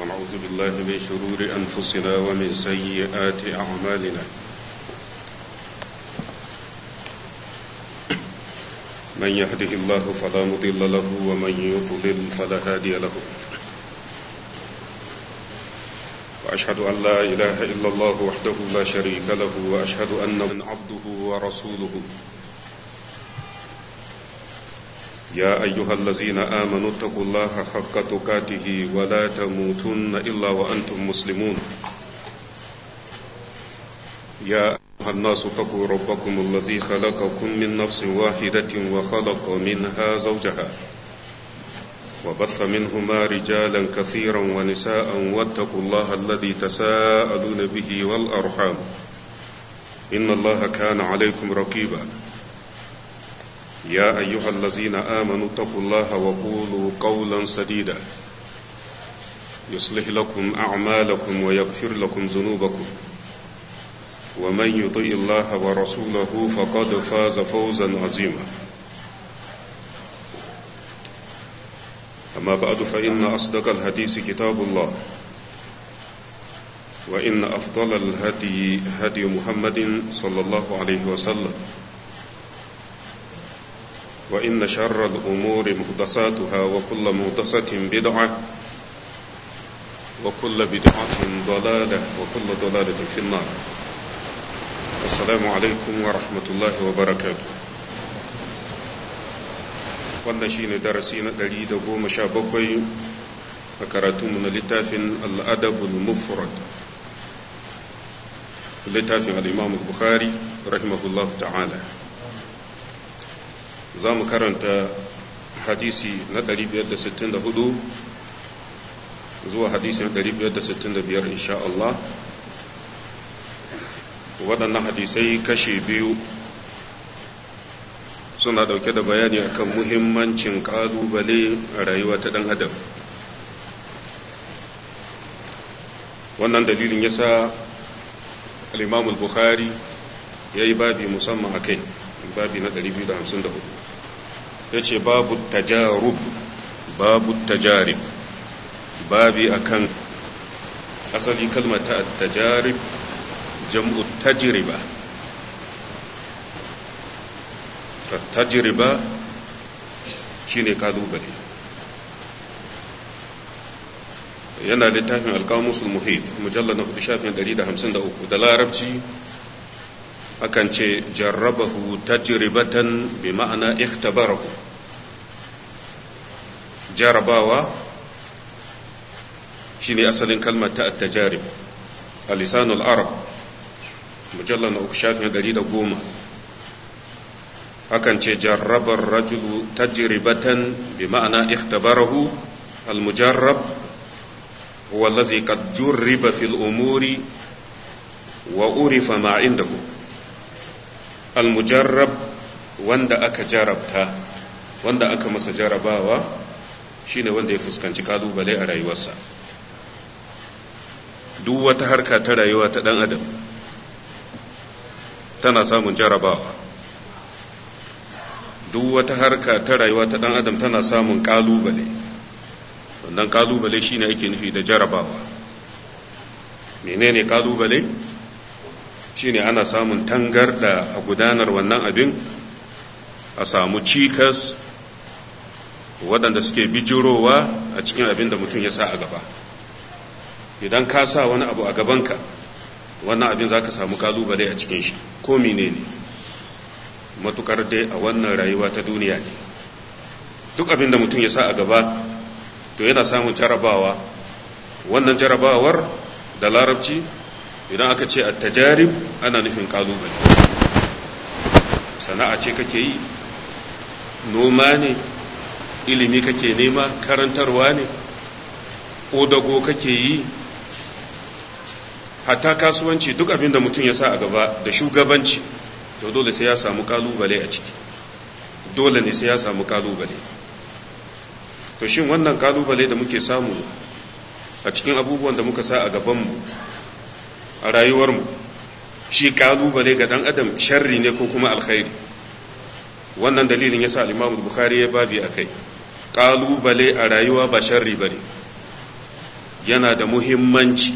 ونعوذ بالله من شرور أنفسنا ومن سيئات أعمالنا من يهده الله فلا مضل له ومن يضلل فلا هادي له وأشهد أن لا إله إلا الله وحده لا شريك له وأشهد أن من عبده ورسوله يا أيها الذين آمنوا اتقوا الله حق تقاته ولا تموتن إلا وأنتم مسلمون يا أيها الناس اتقوا ربكم الذي خلقكم من نفس واحدة وخلق منها زوجها وبث منهما رجالا كثيرا ونساء واتقوا الله الذي تساءلون به والأرحام إن الله كان عليكم رقيبا يا أيها الذين آمنوا اتقوا الله وقولوا قولا سديدا يصلح لكم أعمالكم ويغفر لكم ذنوبكم ومن يطيع الله ورسوله فقد فاز فوزا عظيما أما بعد فإن أصدق الحديث كتاب الله وإن أفضل الهدي هدي محمد صلى الله عليه وسلم وإن شر الأمور محدثاتها وكل محدثة بدعة وكل بدعة ضلالة وكل ضلالة في النار السلام عليكم ورحمة الله وبركاته wannan shine darasi na ɗari da goma sha bakwai a karatunmu na littafin al'adabul mufrad littafin al'imam bukhari rahimahullah ta'ala za mu karanta hadisi na 564 zuwa hadisi na 565 insha Allah waɗannan hadisai kashe biyu suna ɗauke da bayani akan muhimmancin ƙalubale a rayuwa ta ɗan adam wannan dalilin ya sa al'imamul bukhari ya yi babi musamman a kai babi na 254 ya ce babu tajarub babu tajarib babi akan asali kalmata tajarib jam'u tajriba tajriba shine kalubale yana littafin alkamusul muhit mujallar na shafin 153 da larabci akan ce jarrabahu tajribatan bi ma'ana ikhtabarahu jarabawa shine asalin kalmar ta at-tajarib a lisanul arab mujallar na uku shafin ɗari da goma akan ce jarrabar rajulu tajribatan bi ma'ana ikhtabarahu al-mujarrab huwa allazi qad jurriba fil umuri wa urifa ma indahu al-mujarrab wanda aka jarabta wanda aka masa jarabawa shine wanda ya fuskanci kalubale a rayuwarsa duk wata harka ta rayuwa ta dan adam tana samun jarabawa duk wata harka ta rayuwa ta dan adam tana samun kalubale wannan kalubale shine ake nufi da jarabawa menene kalubale shine ana samun tangarda a gudanar wannan abin a samu cikas waɗanda suke bijirowa a cikin abin da mutum ya sa a gaba idan ka sa wani abu a gabanka wannan abin za ka samu kalubale a cikin shi ko mene ne matukar dai a wannan rayuwa ta duniya ne duk abin da mutum ya sa a gaba to yana samun jarabawa wannan jarabawar da larabci idan aka ce a tajarib ana nufin kalubale sana'a ce kake yi noma ne ilimi kake nema karantarwa ne ƙodago kake yi hatta kasuwanci duk abin da mutum ya sa a gaba da shugabanci to dole sai ya samu kalubale a ciki dole ne sai ya samu kalubale to shin wannan kalubale da muke samu a cikin abubuwan da muka sa a gabanmu a rayuwarmu shi kalubale ga dan adam sharri ne ko kuma alkhairi wannan dalilin yasa al-Imam Bukhari ya babi akai kalubale a rayuwa ba sharri bane yana da muhimmanci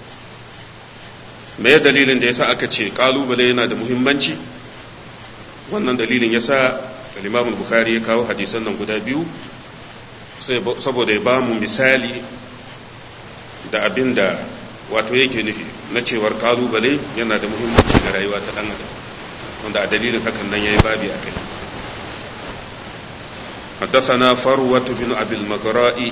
me dalilin da yasa aka ce kalubale yana da muhimmanci wannan dalilin yasa al-Imam Bukhari ya kawo hadisan nan guda biyu saboda ya ba mu misali da abin da wato yake nufi na cewar kalubale yana da muhimmanci ga rayuwa ta dan adam wanda a dalilin hakan nan yayi babi akai حدثنا فروة بن أبي المقراء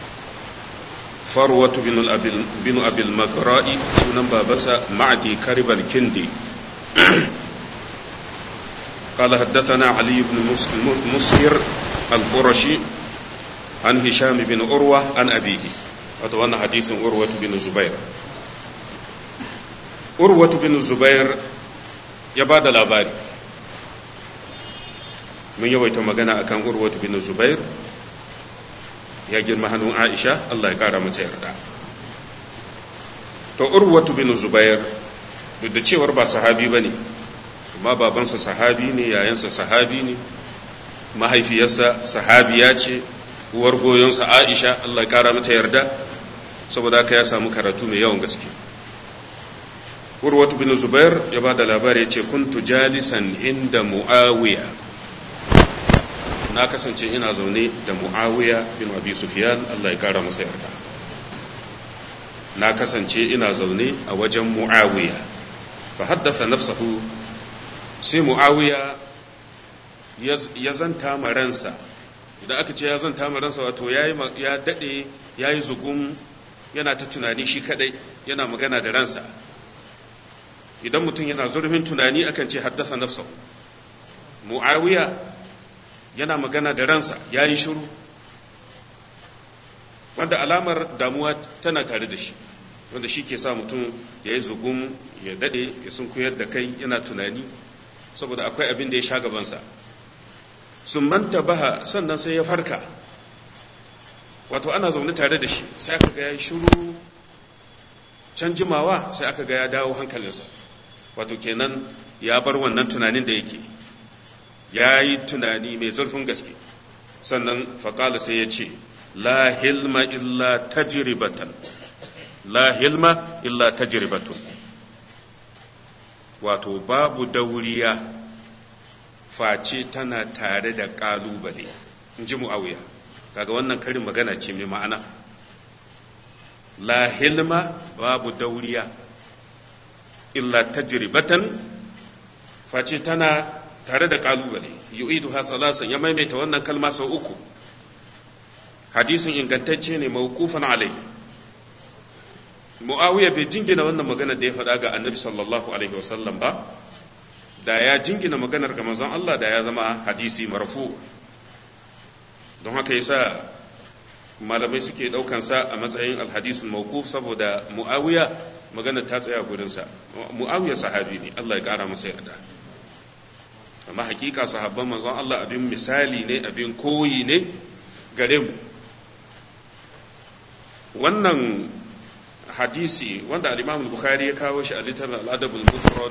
فروة بن أبي بن أبي المقراء سنن بابسا معدي كرب الكندي قال حدثنا علي بن مسهر القرشي عن هشام بن عروة عن أبيه وتوانا حديث عروة بن الزبير عروة بن الزبير يباد الأباري mun yawaita magana akan urwatu bin zubair ya girma hannun aisha Allah ya kara mata yarda to urwatu bin zubair duk da cewar ba sahabi ba ne amma babansa sahabi ne yayansa sahabi ne mahaifiyarsa sahabiya ce uwar goyonsa aisha Allah ya kara mata yarda saboda haka ya samu karatu mai yawan gaske urwatu bin zubair ya ba da labari ya ce kuntu jalisan inda muawiya na kasance ina zaune da muawiya bin abi sufyan Allah ya kara masa yarda na kasance ina zaune a wajen muawiya fa haddasa nafsahu sai muawiya ya zanta ma ransa idan aka ce ya zanta ma ransa wato ya dade ya yi zugun yana ta tunani shi kadai yana magana da ransa idan mutum yana zurfin tunani akan ce haddasa nafsahu muawiya yana magana da ransa ya yi shiru wanda alamar damuwa tana tare da shi wanda shi ke sa mutum ya yi zugun ya dade ya sun koyar da kai yana tunani saboda akwai abin da ya sha gabansa sun manta baha sannan sai ya farka wato ana zaune tare da shi sai aka ga ya yi shiru can jimawa sai aka ga ya dawo hankalinsa wato kenan ya bar wannan tunanin da yake ya yi tunani mai zurfin gaske sannan faƙala sai ya ce la hilma illa tajribatan la hilma illa tajribatun wato babu dauriya face tana tare da ƙalubale in ji mu'awiya kaga wannan karin magana ce mai ma'ana la hilma babu dauriya illa tajribatan face tana tare da kalubale yu'idu ha salasan ya maimaita wannan kalma sau uku hadisin ingantacce ne mawqufan alai muawiya bai jingina wannan magana da ya faɗa ga annabi sallallahu alaihi wasallam ba da ya jingina maganar ga manzon Allah da ya zama hadisi marfu don haka yasa malamai suke daukan sa a matsayin alhadisul mawquf saboda muawiya magana ta tsaya gurin sa muawiya sahabi ne Allah ya kara masa yarda amma hakika sahabban manzon Allah abin misali ne abin koyi ne gare mu wannan hadisi wanda al-Imam al-Bukhari ya kawo shi a littafin al-Adab al-Mufrad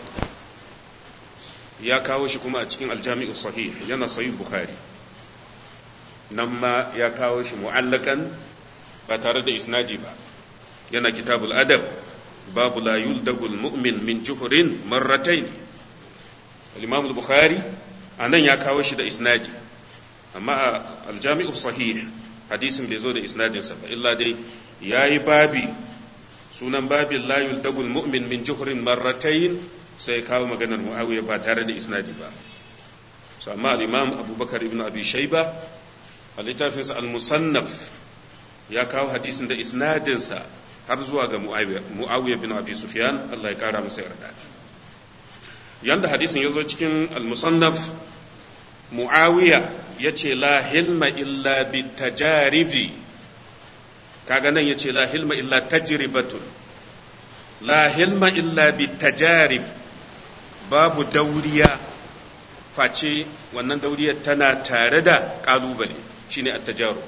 ya kawo shi kuma a cikin al-Jami' sahih yana sahih Bukhari nan ma ya kawo shi mu'allakan ba tare da isnadi ba yana kitabul adab babu la yuldagul mu'min min juhurin marratayn al-imam al-bukhari anan ya kawo shi da isnadi amma al-jami'u sahih hadisin bai zo da isnadin sa ba illa dai yayi babi sunan babin la yuldagul mu'min min juhurin marratayn sai kawo maganar muawiya ba tare da isnadi ba so amma al-imam abubakar ibn abi shayba a littafinsa al-musannaf ya kawo hadisin da isnadinsa har zuwa ga muawiya bin abi sufyan Allah ya kara masa yarda yanda hadisin ya zo cikin al-musannaf muawiya ya ce la hilma illa bi tajaribi kaga nan ya ce la hilma illa tajribatun la hilma illa bi tajarib babu dauriya face wannan dauriyar tana tare da kalubale shine at-tajarub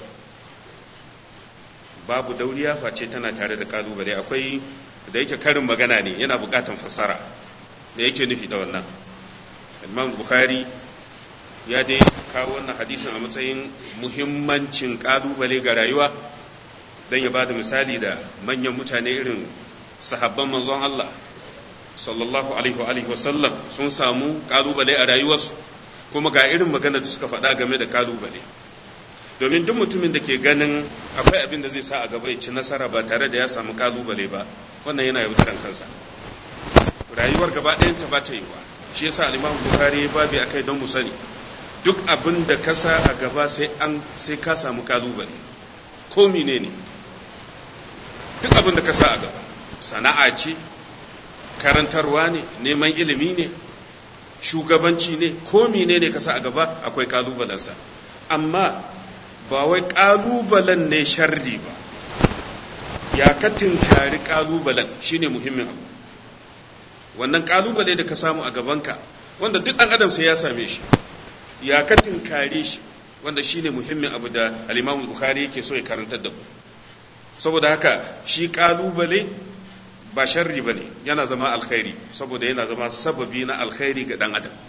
babu dauriya face tana tare da kalubale akwai da yake karin magana ne yana bukatan fasara da yake nufi da wannan imam bukhari ya dai kawo wannan hadisin a matsayin muhimmancin kalubale ga rayuwa don ya ba da misali da manyan mutane irin sahabban manzon Allah sallallahu alaihi wa sallam sun samu kalubale a rayuwarsu kuma ga irin magana da suka faɗa game da kalubale domin duk mutumin da ke ganin akwai abin da zai sa a gaba ya ci nasara ba tare da ya samu kalubale ba wannan yana yaudaran kansa rayuwar gaba ɗayan ta ba ta yiwa shi yasa al-Imam Bukhari babu akai don mu sani duk abin da ka sa a gaba sai an sai ka samu kalubale ko menene duk abin da ka sa a gaba sana'a ce karantarwa ne neman ilimi ne shugabanci ne ko menene ka sa a gaba akwai kalubalensa amma ba wai kalubalen ne sharri ba ya ka tinkari kalubalen shine muhimmin abu wannan kalubale da ka samu a gabanka wanda duk ɗan adam sai ya same shi ya ka tinkare shi wanda shine muhimmin abu da al-Imam Bukhari yake so ya karantar da mu saboda haka shi kalubale ba sharri bane yana zama alkhairi saboda yana zama sababi na alkhairi ga dan adam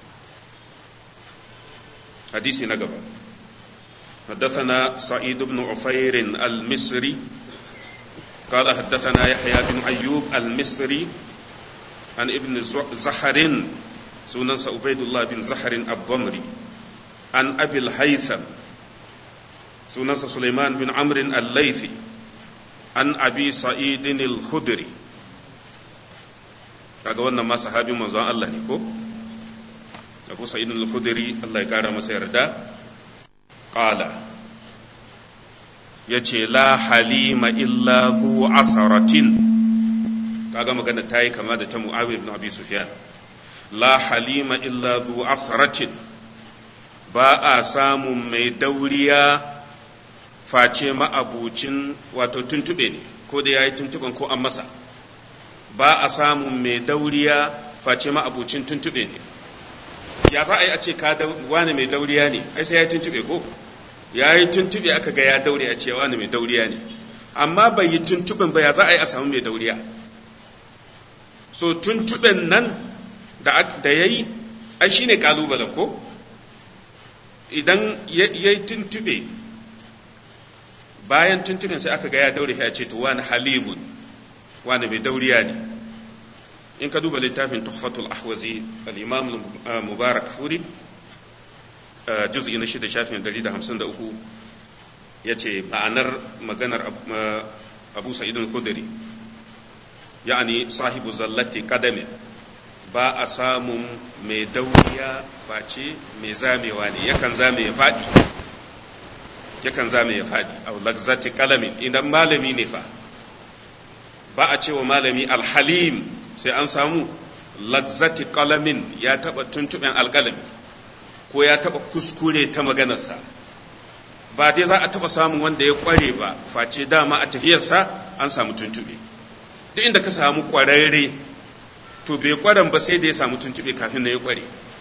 hadisi na gaba حدثنا سعيد بن عفير المصري قال حدثنا يحيى بن أيوب المصري عن ابن زحر سنن عبيد الله بن زحر الضمري عن أبي الهيثم سنن سليمان بن عمرو الليثي عن أبي سعيد الخدري kaga wannan ma sahabin manzon Allah ne ko Abu Sa'id al-Khudri Allah ya kara masa yarda qala yace la halima illa zu asaratin kaga magana ta yi kama da ta Muawiya ibn Abi Sufyan la halima illa zu asaratin ba a samun mai dauriya face ma'abucin wato tuntube ne ko da yayi tuntuban ko an masa ba a samun mai dauriya face ma'abucin tuntube ne ya za a yi a ce ka wani mai dauriya ne ai sai ya yi tuntube ko ya yi tuntube aka ga ya daure a ce wani mai dauriya ne amma bai yi tuntuben ba ya za a yi a samu mai dauriya so tuntuben nan da ya yi ai shi ne kalubalen ko idan ya yi tuntube bayan tuntuben sai aka ga ya daure ya ce to wani halimun wani mai dauriya ne in ka duba littafin tuhfatul ahwazi al-imam mubarak furi juz'i na shida shafin 153 ya ce ma'anar maganar abu sa'id al-khudri ya'ani sahibu zallati kadame ba a samun mai dauriya face mai zamewa ne yakan zame ya faɗi yakan zame ya faɗi a lagzati kalamin idan malami ne fa ba a cewa malami alhalim sai an samu lagzati kalamin ya taɓa tuntuɓen alƙalami ko ya taɓa kuskure ta maganarsa ba dai za a taɓa samun wanda ya ƙware ba face dama a tafiyarsa an samu tuntuɓe duk inda ka samu ƙwararre to bai ƙwaren ba sai da ya samu tuntuɓe kafin na ya ƙware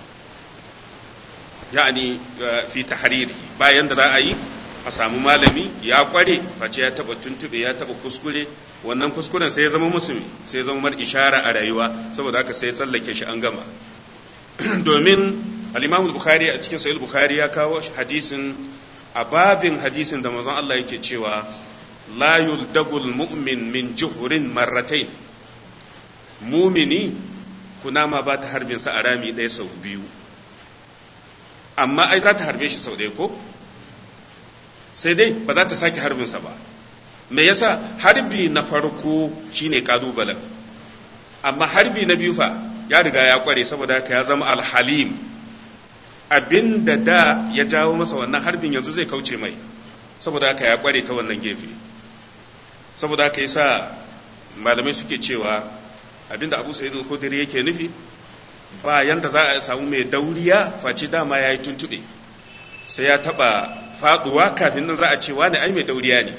ya'ani fi tahariri bayan da za a yi a samu malami ya ƙware face ya taɓa tuntuɓe ya taɓa kuskure wannan kuskuren sai ya zama musulmi sai ya zama mar ishara a rayuwa saboda haka sai ya tsallake shi an gama domin al-Imam bukhari a cikin Sahih Bukhari ya kawo hadisin a babin hadisin da manzon Allah yake cewa la yuldagul mu'min min juhurin marratain mumini kunama ba ta harbin sa a rami ɗaya sau biyu amma ai za ta harbe shi sau ɗaya ko sai dai ba za ta sake harbin sa ba me yasa harbi na farko shine kalubalen amma harbi na biyu fa ya riga ya kware saboda haka ya zama alhalim abin da da ya jawo masa wannan harbin yanzu zai kauce mai saboda haka ya kware ta wannan gefe saboda haka yasa malamai suke cewa abin da abu sa'id al-khudri yake nufi ba yanda za a samu mai dauriya face dama yayi tuntube sai ya taba faduwa kafin nan za a ce wani ai mai dauriya ne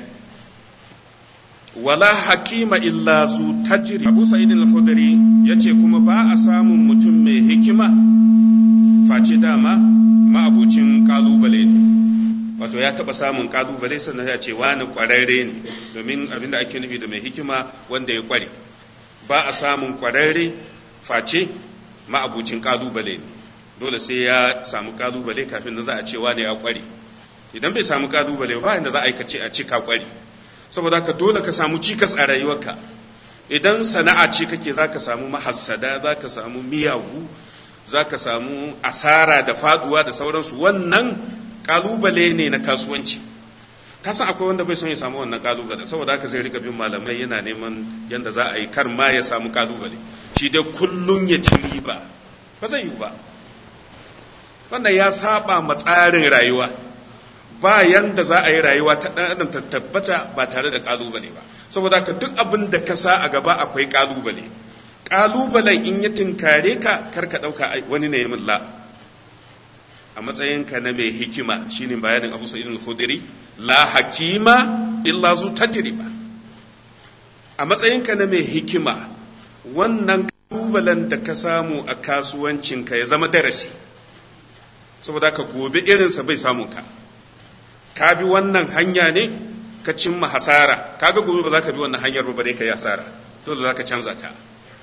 wala hakima illa zu tajri abu sa'id al-khudri yace kuma ba a samun mutum mai hikima face dama ma'abucin kalubale ne wato ya taba samun kalubale sannan ya ce wani kwararre ne domin abinda ake nufi da mai hikima wanda ya kware ba a samun kwararre face ma'abucin kalubale ne dole sai ya samu kalubale kafin da za a ce wani ya kware idan bai samu kalubale ba inda za a aikace a cika kware saboda haka dole ka samu cikas a rayuwarka idan sana'a ce kake za ka samu mahassada za ka samu miyagu za ka samu asara da faduwa da sauransu wannan kalubale ne na kasuwanci ka san akwai wanda bai son ya samu wannan kalubale saboda haka zai rika bin malamai yana neman yadda za a yi kar ma ya samu kalubale shi dai kullum ya ci riba ba zai yi ba wannan ya saba ma tsarin rayuwa ba yanda za a yi rayuwa ta ɗan adam ta tabbata ba tare da kalubale ba saboda haka duk abin da ka sa a gaba akwai kalubale kalubalen in ya tinkare ka kar ka ɗauka wani ne min la a matsayinka na mai hikima shine bayanin abu sa'id al-khudri la hakima illa zu tajriba a matsayinka na mai hikima wannan kalubalen da ka samu a kasuwancinka ya zama darasi saboda ka gobe irinsa bai samu ka ka bi wannan hanya ne ka cimma hasara kaga gobe ba za ka bi wannan hanyar ba bare ka yi hasara dole za ka canza ta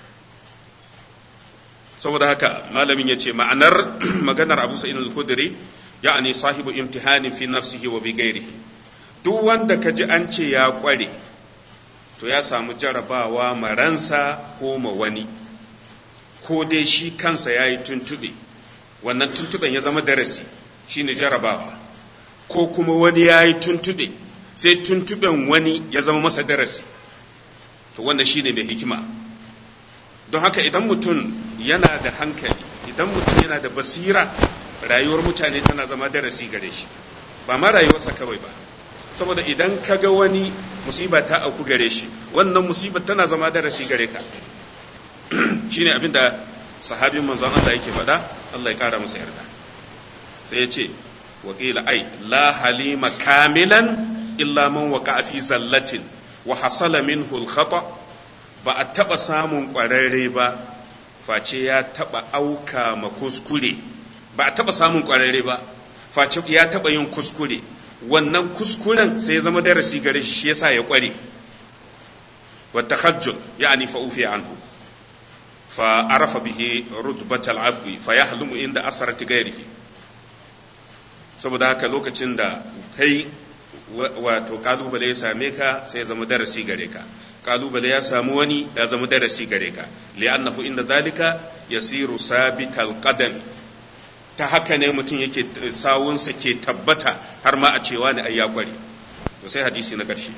saboda haka malamin ya ce ma'anar maganar abu sa'in al-khudri ya'ani sahibu imtihani fi nafsihi wa bi ghairihi duk wanda ka ji an ce ya kware to ya samu jarabawa maransa ko ma wani ko dai shi kansa ya yi tuntube wannan tuntuben ya zama darasi shine jarabawa ko kuma wani ya yi tuntube sai tuntuben wani ya zama masa darasi to wanda shine mai hikima don haka idan mutum yana da hankali idan mutum yana da basira rayuwar mutane tana zama darasi gare shi ba ma rayuwarsa kawai ba saboda idan ka ga wani musiba ta auku gare shi wannan musiba tana zama darasi gare ka shine abinda sahabin manzon Allah yake faɗa Allah ya kara masa yarda sai ya ce waƙila ai la halima kamilan illa man waka fi zallatin wa hasala minhu al-khata ba a taɓa samun ƙwararre ba face ya taɓa auka ma kuskure ba a taɓa samun ƙwararre ba face ya taɓa yin kuskure wannan kuskuren sai ya zama darasi gare shi yasa ya ƙware wa tahajjud ya'ni fa ufiya anhu fa arafa bihi rutbat al-afwi fa yahlumu inda asarati ghairihi saboda haka lokacin da kai wato kalubale ya same ka sai ya zama darasi gare ka kalubale ya samu wani ya zama darasi gare ka li'annahu inda zalika yasiru sabital qadam ta haka ne mutum yake sawunsa ke tabbata har ma a cewa ne ai ya kware to sai hadisi na ƙarshe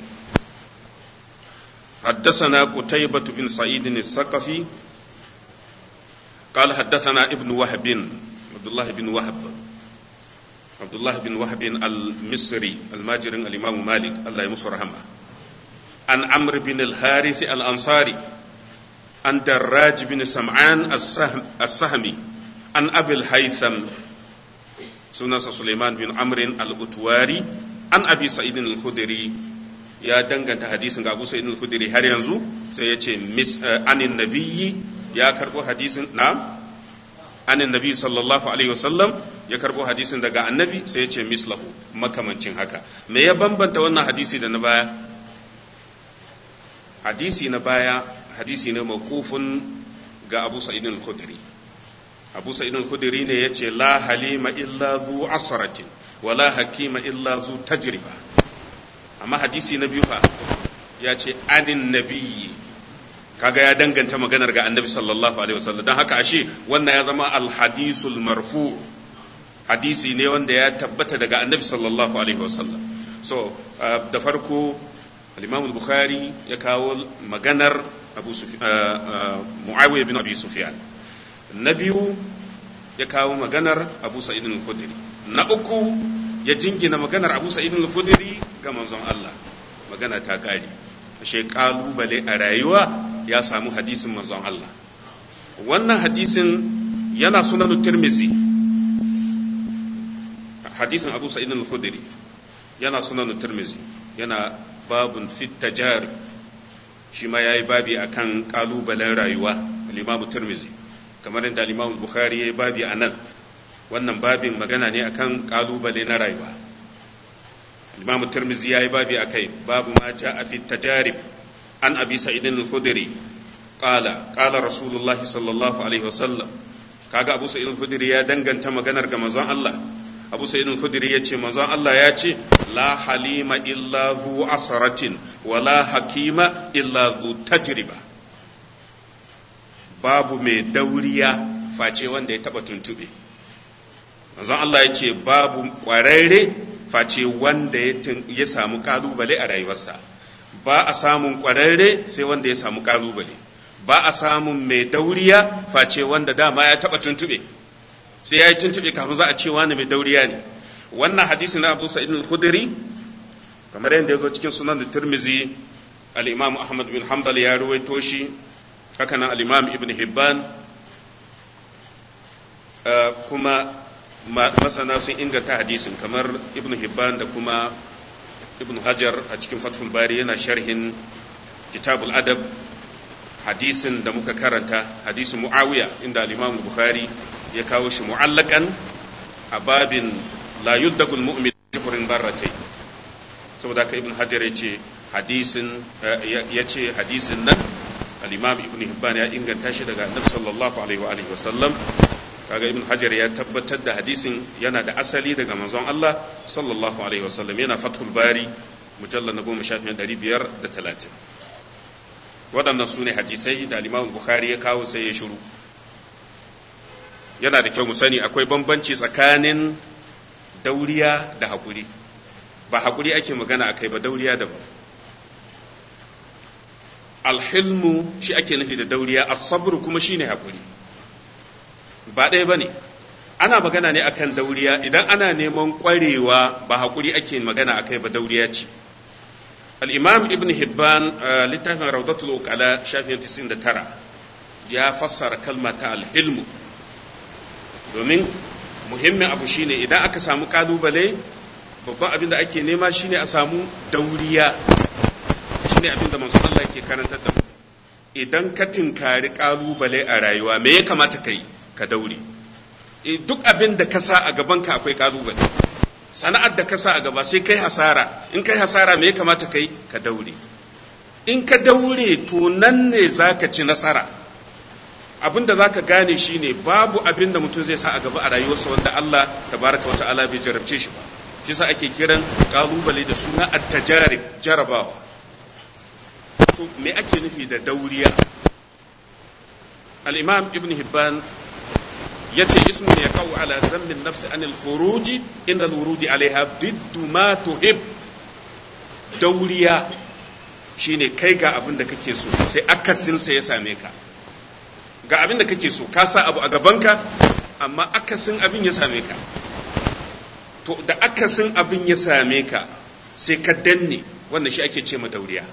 حدثنا قتيبة بن سعيد الثقفي قال حدثنا ابن وهب عبد الله بن وهب عبد الله بن وهب المصري الماجر الإمام مالك الله يمسه رحمه عن عمرو بن الحارث الأنصاري عن دراج بن سمعان السهم السهمي عن أبي الهيثم سنة سليمان بن عمرو الأتواري عن أبي سعيد الخدري يا دنگنت حديث أبو سعيد الخدري هل ينزو سيأتي مس عن النبي يا كربو حديث نعم عن النبي صلى الله عليه وسلم ya karbo hadisin daga annabi sai ya ce mislahu makamancin haka me ya bambanta wannan hadisi da na baya hadisi na baya hadisi ne mawqufun ga Abu Sa'id al-Khudri Abu Sa'id al-Khudri ne yace la halima illa zu asratin wa la hakima illa zu tajriba amma hadisi na biyu fa ya ce anin nabiyyi kaga ya danganta maganar ga annabi sallallahu alaihi wasallam don haka ashe wannan ya zama al-hadisul marfu' hadisi ne wanda ya tabbata daga annabi sallallahu alaihi wasallam so da farko al-imam bukhari ya kawo maganar abu muawiya bin abi sufyan na biyu ya kawo maganar abu sa'id al-khudri na uku ya jingina maganar abu sa'id al-khudri ga manzon Allah magana ta kare ashe kalubale a rayuwa ya samu hadisin manzon Allah wannan hadisin yana sunan tirmizi hadisin abu sa'id al-khudri yana sunan tirmizi yana babun fit tajarib shi ma yayi babi akan kalubalen rayuwa al-imam tirmizi kamar inda al-imam bukhari yayi babi anan wannan babin magana ne akan kalubale na rayuwa al-imam tirmizi yayi babi akai babu ma ja'a fit tajarib an abi sa'id al-khudri qala qala rasulullah sallallahu alaihi wasallam kaga abu sa'id al-khudri ya danganta maganar ga manzon Allah abu sa'id al-khudri ya ce manzon Allah ya ce la halima illa zu asratin wa la hakima illa zu tajriba babu mai dauriya face wanda ya taba tuntube manzon Allah ya ce babu kwararre face wanda ya samu kalubale a rayuwarsa ba a samun kwararre sai wanda ya samu kalubale ba a samun mai dauriya face wanda dama ya taba tuntube sai ya yi tuntube kafin za a ce wani mai dauriya ne wannan hadisi na Abu Sa'id al-Khudri kamar yadda ya zo cikin sunan da Tirmizi al-Imam Ahmad bin Hanbal ya ruwaito shi haka nan al-Imam Ibn Hibban kuma masana sun inganta hadisin kamar Ibn Hibban da kuma Ibn Hajar a cikin Fathul Bari yana sharhin Kitabul Adab hadisin da muka karanta hadisin Muawiya inda al-Imam Bukhari ya kawo shi mu'allakan a babin la yuddagul mu'min jihrin barratai saboda ka ibn hajar ya ce hadisin ya ce hadisin nan al-imam ibn hibban ya inganta shi daga annabi sallallahu alaihi wa alihi wasallam kaga ibn hajar ya tabbatar da hadisin yana da asali daga manzon Allah sallallahu alaihi wasallam yana fathul bari mujallal na goma shafin ɗari biyar da talatin waɗannan su ne hadisai da al-imam bukhari ya kawo sai ya shiru yana da kyau mu sani akwai bambanci tsakanin dauriya da haƙuri ba haƙuri ake magana akai ba dauriya daban alhilmu shi ake nufi da dauriya asabru kuma shine haƙuri ba ɗaya bane ana magana ne akan dauriya idan ana neman ƙwarewa ba haƙuri ake magana akai ba dauriya ce al-imam ibn hibban littafin rawdatul uqala shafin 99 ya fassara kalma ta alhilmu domin muhimmin abu shine idan aka samu kalubale babban abin da ake nema shine a samu dauriya shine abin da manzon Allah yake karantar da mu idan ka tinkari kalubale a rayuwa me ya kamata kai ka daure duk abin da ka sa a gaban ka akwai kalubale sana'ar da ka sa a gaba sai kai hasara in kai hasara me ya kamata kai ka daure in ka daure to nan ne zaka ci nasara abin da za ka gane shi ne babu abin da mutum zai sa a gaba a rayuwarsa wanda Allah tabaraka wa ta'ala bai jarabce shi ba shi sa ake kiran kalubale da suna at-tajarib jarabawa so me ake nufi da dauriya al-imam ibn hibban yace ismu ya kawo ala zammin nafsi anil khuruji inda al-wurudi alaiha biddu ma tuhib dauriya shine kai ga abin da kake so sai akasinsa ya same ka ga abin da kake so ka sa abu a gabanka amma akasin abin ya same ka to da akasin abin ya same ka sai ka danne wannan shi ake ce ma dauriya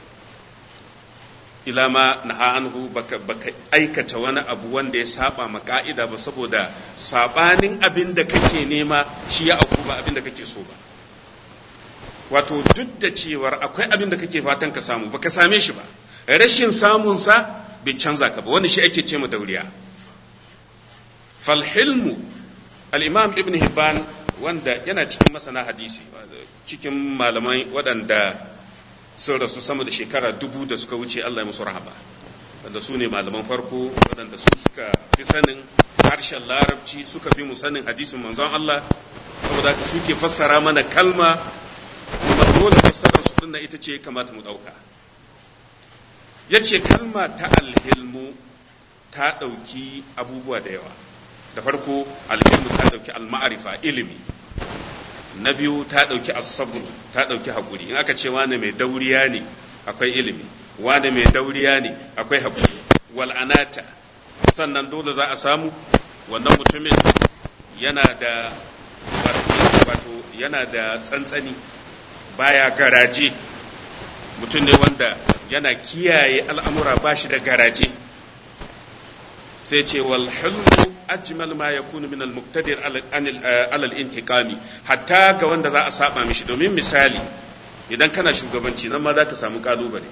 ila ma naha anhu baka, baka aikata wani abu wanda ya saba ma ka'ida ba saboda sabanin abin da kake nema shi ya auku ba abin da kake so ba wato duk da cewar akwai abin da kake fatan ka samu baka same shi ba rashin samunsa bai canza ka ba wani shi ake ce ma dauriya falhilmu al-imam ibn hibban wanda yana cikin masana hadisi cikin malamai waɗanda sun rasu sama da shekara dubu da suka wuce Allah ya musu rahama wanda su ne malaman farko waɗanda su suka fi sanin harshen larabci suka fi mu sanin hadisin manzon Allah saboda haka suke fassara mana kalma kuma dole fassarar su dinnan ita ce kamata mu ɗauka ya ce kalma ta alhilmu ta ɗauki abubuwa da yawa da farko alhilmu ta ɗauki alma'arifa ilimi na biyu ta ɗauki asabru ta ɗauki haƙuri in aka ce wane mai dauriya ne akwai ilimi wane mai dauriya ne akwai haƙuri wal'anata sannan dole za a samu wannan mutumin yana da wato yana da tsantsani baya garaje mutum ne wanda yana kiyaye al'amura ba shi da garaje sai ce wal hulmu ajmal ma yakunu min al muqtadir ala al intiqami hatta ga wanda za a saba mishi domin misali idan kana shugabanci nan ma za ka samu kalubale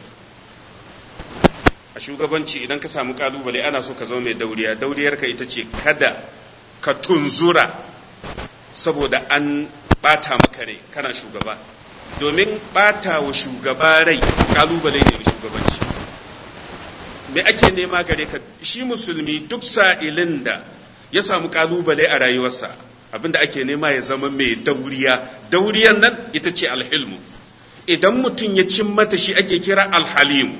a shugabanci idan ka samu kalubale ana so ka zama mai dauriya dauriyar ka ita ce kada ka tunzura saboda an bata maka rai kana shugaba domin bata wa shugaba rai kalubale ne shugabanci me ake nema gare ka shi musulmi duk sa'ilin da ya samu kalubale a rayuwarsa abinda ake nema ya zama mai dauriya dauriyan nan ita ce alhilmu idan mutum ya cin mata shi ake kira alhalimu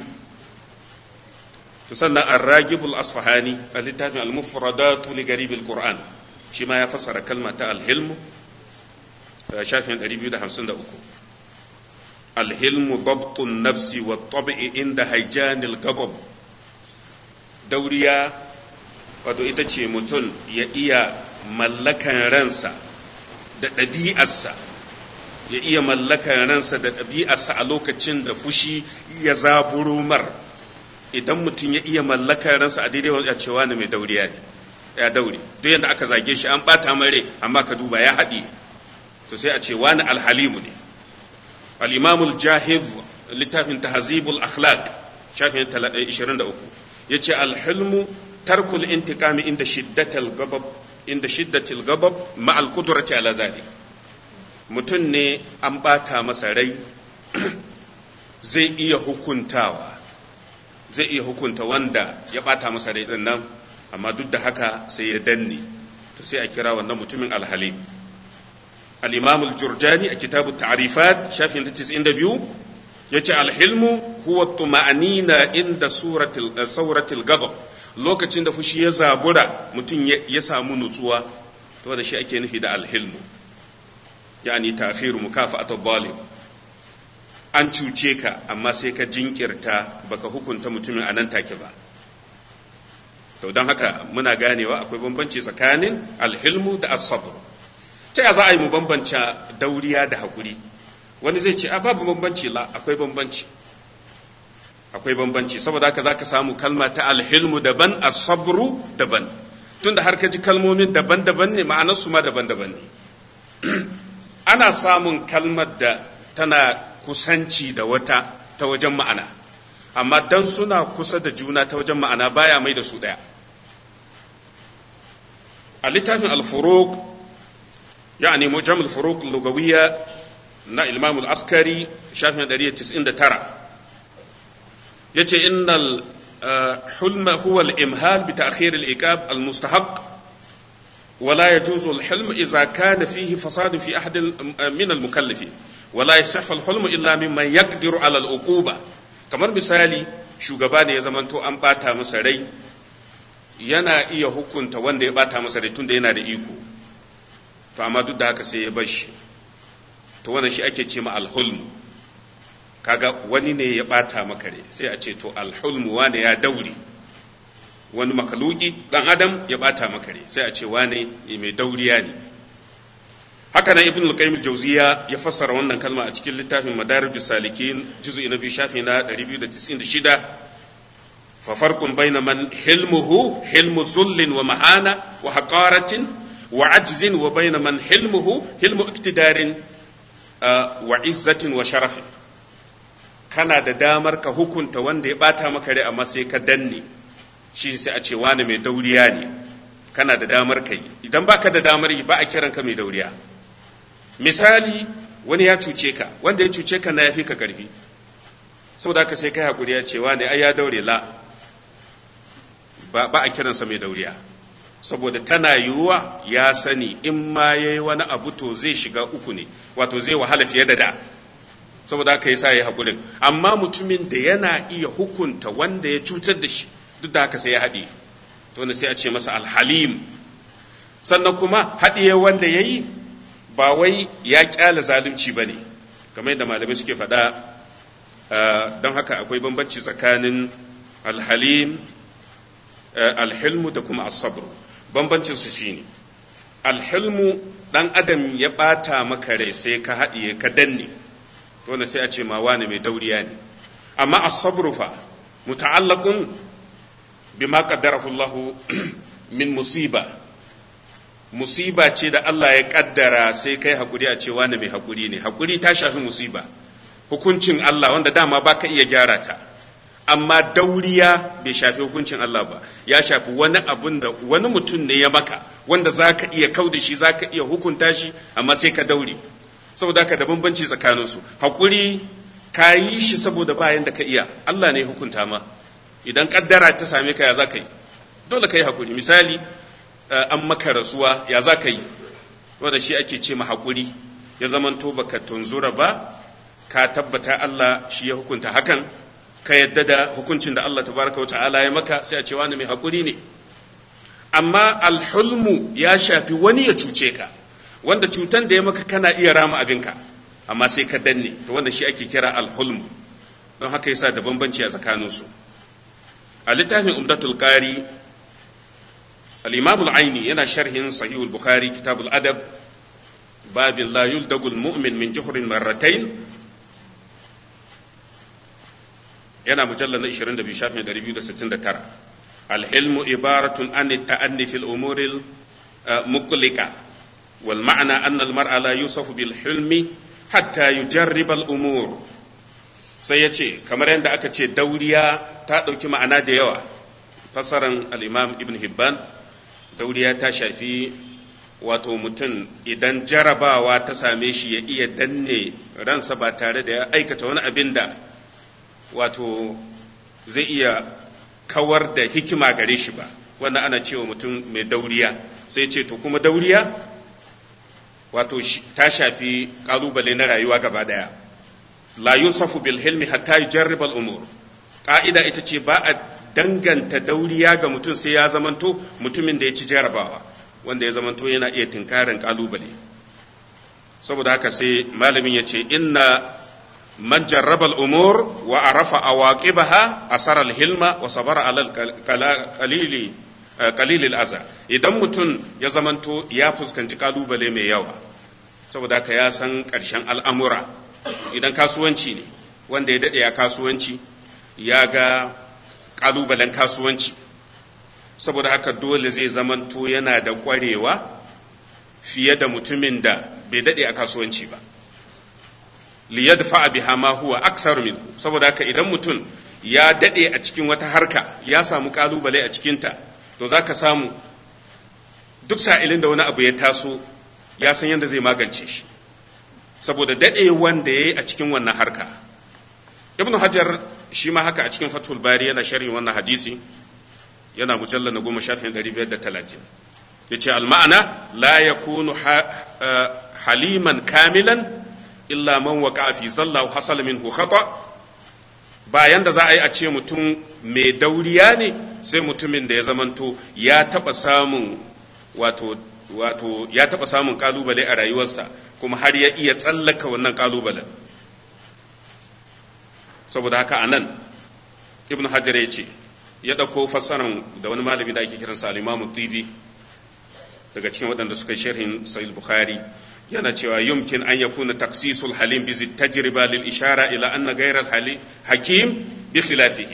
to sannan arragibul asfahani a littafin al-mufradatu li garibil qur'an shi ma ya fassara kalma ta alhilmu shafin 253 alhilmu dabtun nafsi wa tabi'i inda haijanil gabab dauriya wato ita ce mutum ya iya mallakan ransa da ɗabi'arsa ya iya mallakan ransa da ɗabi'arsa a lokacin da fushi ya zaburo mar idan mutum ya iya mallakan ransa a daidai wani cewa ne mai dauriya ne ya daure duk yadda aka zage shi an ɓata mare amma ka duba ya haɗi to sai a ce wani alhalimu ne al-imamul jahiz littafin tahzibul akhlaq shafin 23 yace al-hilmu tarkul intiqami inda shiddatil ghadab inda shiddatil ghadab ma al-qudrati ala zalik mutum ne an bata masa rai zai iya hukuntawa zai iya hukunta wanda ya bata masa rai din nan amma duk da haka sai ya danne to sai a kira wannan mutumin alhalim al-imam al-jurjani a kitabu ta'rifat shafin 92 yace al-hilmu huwa tuma'anina inda suratil suratil ghadab lokacin da fushi ya zabura mutum ya samu nutsuwa to da shi ake nufi da al-hilmu yani ta'khiru mukafa'atu zalim an cuce ka amma sai ka jinkirta baka hukunta mutumin a nan take ba to don haka muna ganewa akwai bambanci tsakanin alhilmu da asabr ta ya za a yi mu bambanta dauriya da haƙuri wani zai ce a babu bambanci la akwai bambanci akwai bambanci saboda haka za ka samu kalma ta alhilmu daban asabru daban tunda har ka ji kalmomin daban-daban ne ma'anarsu ma daban-daban ne ana samun kalmar da tana kusanci da wata ta wajen ma'ana amma dan suna kusa da juna ta wajen ma'ana baya mai da su ɗaya a littafin al-furuq yani mujam al-furuq lugawiyya na imam al-askari shafin 199 yace innal hulma huwa al-imhal bi ta'khir al-iqab al-mustahaq ولا يجوز الحلم إذا كان فيه فساد في أحد من المكلفين ولا يصح الحلم إلا ممن يقدر على العقوبة kamar misali shugaba ne ya zamanto an bata masa rai yana iya hukunta wanda ya bata masa rai tunda yana da iko to amma duk da haka sai ya bar shi to wannan shi ake ce ma alhulmu kaga wani ne ya bata maka rai sai a ce to alhulmu wane ya daure wani makaluki dan adam ya bata maka rai sai a ce wane mai dauriya ne haka nan ibn al-qayyim al-jawziya ya fassara wannan kalma a cikin littafin madarij salikin juz'i na biyu shafi na 296 fa farqun bayna man hilmuhu hilmu zullin wa mahana wa haqaratin wa ajzin wa bayna man hilmuhu hilmu iktidarin wa izzatin wa sharafin kana da damar ka hukunta wanda ya bata maka rai amma sai ka danne shi sai a ce wani mai dauriya ne kana da damar ka yi idan baka da damar yi ba a kiranka mai dauriya misali wani ya cuce ka wanda ya cuce ka na yafi ka karfi saboda haka sai kai hakuri ya ce wani ai ya daure la ba, ba a kiransa mai dauriya saboda tana yiwuwa ya sani in ma yayi wani abu to zai shiga uku ne wato zai wahala fiye da da saboda haka yasa ya hakurin amma mutumin da yana iya hukunta wanda ya cutar da shi duk da haka sai ya haɗe to ne sai a ce masa alhalim sannan kuma haɗiye wanda ya yi ba wai ya ƙyala zalunci ba ne kamar yadda malamai suke faɗa don haka akwai bambanci tsakanin alhalim alhilmu da kuma asabru bambancin su shine alhilmu ɗan adam ya ɓata maka rai sai ka haɗiye ka danne to ne sai a ce ma wani mai dauriya ne amma asabru fa muta'allaqun bima qaddarahu Allah min musiba musiba ce da Allah ya kaddara sai kai hakuri a cewa na mai hakuri ne hakuri ta shafi musiba hukuncin Allah wanda dama baka iya gyara ta amma dauriya bai shafi hukuncin Allah ba ya shafi wani abun da wani mutum ne ya maka wanda zaka iya kauda shi zaka iya hukunta shi amma sai ka daure saboda ka da bambanci tsakaninsu hakuri ka yi shi saboda bayan da ka iya Allah ne hukunta ma idan kaddara ta same ka ya za ka yi dole ka yi hakuri misali an maka rasuwa ya za ka yi wanda shi ake ce ma haƙuri ya zamanto baka tunzura ba ka tabbata Allah shi ya hukunta hakan ka yadda da hukuncin da Allah tabaraka wa ta'ala ya maka sai a ce wani mai haƙuri ne amma alhulmu ya shafi wani ya cuce ka wanda cutan da ya maka kana iya rama abinka amma sai ka danne to wanda shi ake kira alhulmu don haka yasa da bambanci a tsakaninsu a littafin umdatul qari al-imam al-aini yana sharhin sahih al-bukhari kitab al-adab babin la yuldagu al-mu'min min juhrin marratayn yana mujallal na 22 shafin 269 al-hilmu ibaratun an at-ta'anni fil umuri al-muqlika wal ma'na anna al-mar'a la yusafu bil hilmi hatta yujarriba al-umur sai ya ce kamar yadda aka ce dauriya ta ɗauki ma'ana da yawa fasaran al'imam ibn hibban dauriya ta shafi wato mutum idan jarabawa ta same shi ya iya danne ransa ba tare da ya aikata wani abin da wato zai iya kawar da hikima gare shi ba wannan ana cewa mutum mai dauriya sai ce to kuma dauriya wato ta shafi ƙalubale na rayuwa gaba daya la yusafu bil hilmi hatta yujarriba al umur ka'ida ita ce ba a danganta dauriya ga mutum sai ya zamanto mutumin da ya ci jarabawa wanda ya zamanto yana iya tinkarin kalubale saboda haka sai malamin ya ce inna man jarraba al umur wa arafa awaqibaha asara al hilma wa sabara ala qalili qalil al aza idan mutum ya zamanto ya fuskanci kalubale mai yawa saboda haka ya san ƙarshen al'amura idan kasuwanci ne wanda ya daɗe a kasuwanci ya ga ƙalubalen kasuwanci saboda haka dole zai zamanto yana da ƙwarewa fiye da mutumin da bai daɗe a kasuwanci ba liyadfa biha ma huwa aksar min saboda haka idan mutum ya daɗe a cikin wata harka ya samu ƙalubale a cikinta to za ka samu duk sa'ilin da wani abu ya taso ya san yadda zai magance shi saboda daɗe wanda ya yi a cikin wannan harka ibnu hajar shi ma haka a cikin fatul bari yana sharhin wannan hadisi yana mujallar na goma shafin ɗari biyar da talatin ya ce alma'ana la ya kunu haliman kamilan illa man waka fi zalla hasal min khata bayan da za a yi a ce mutum mai dauriya ne sai mutumin da ya zamanto ya taɓa samun wato wato ya taɓa samun ƙalubale a rayuwarsa kuma har ya iya tsallaka wannan ƙalubalen saboda haka a nan ibn hajar ya ce ya ɗauko fassaran da wani malami da ake kiransa al-imamu tibi daga cikin waɗanda suka sharhin sahih bukhari yana cewa yumkin an yakuna taksisul halim bi tajriba lil ishara ila anna ghayra al hakim bi khilafihi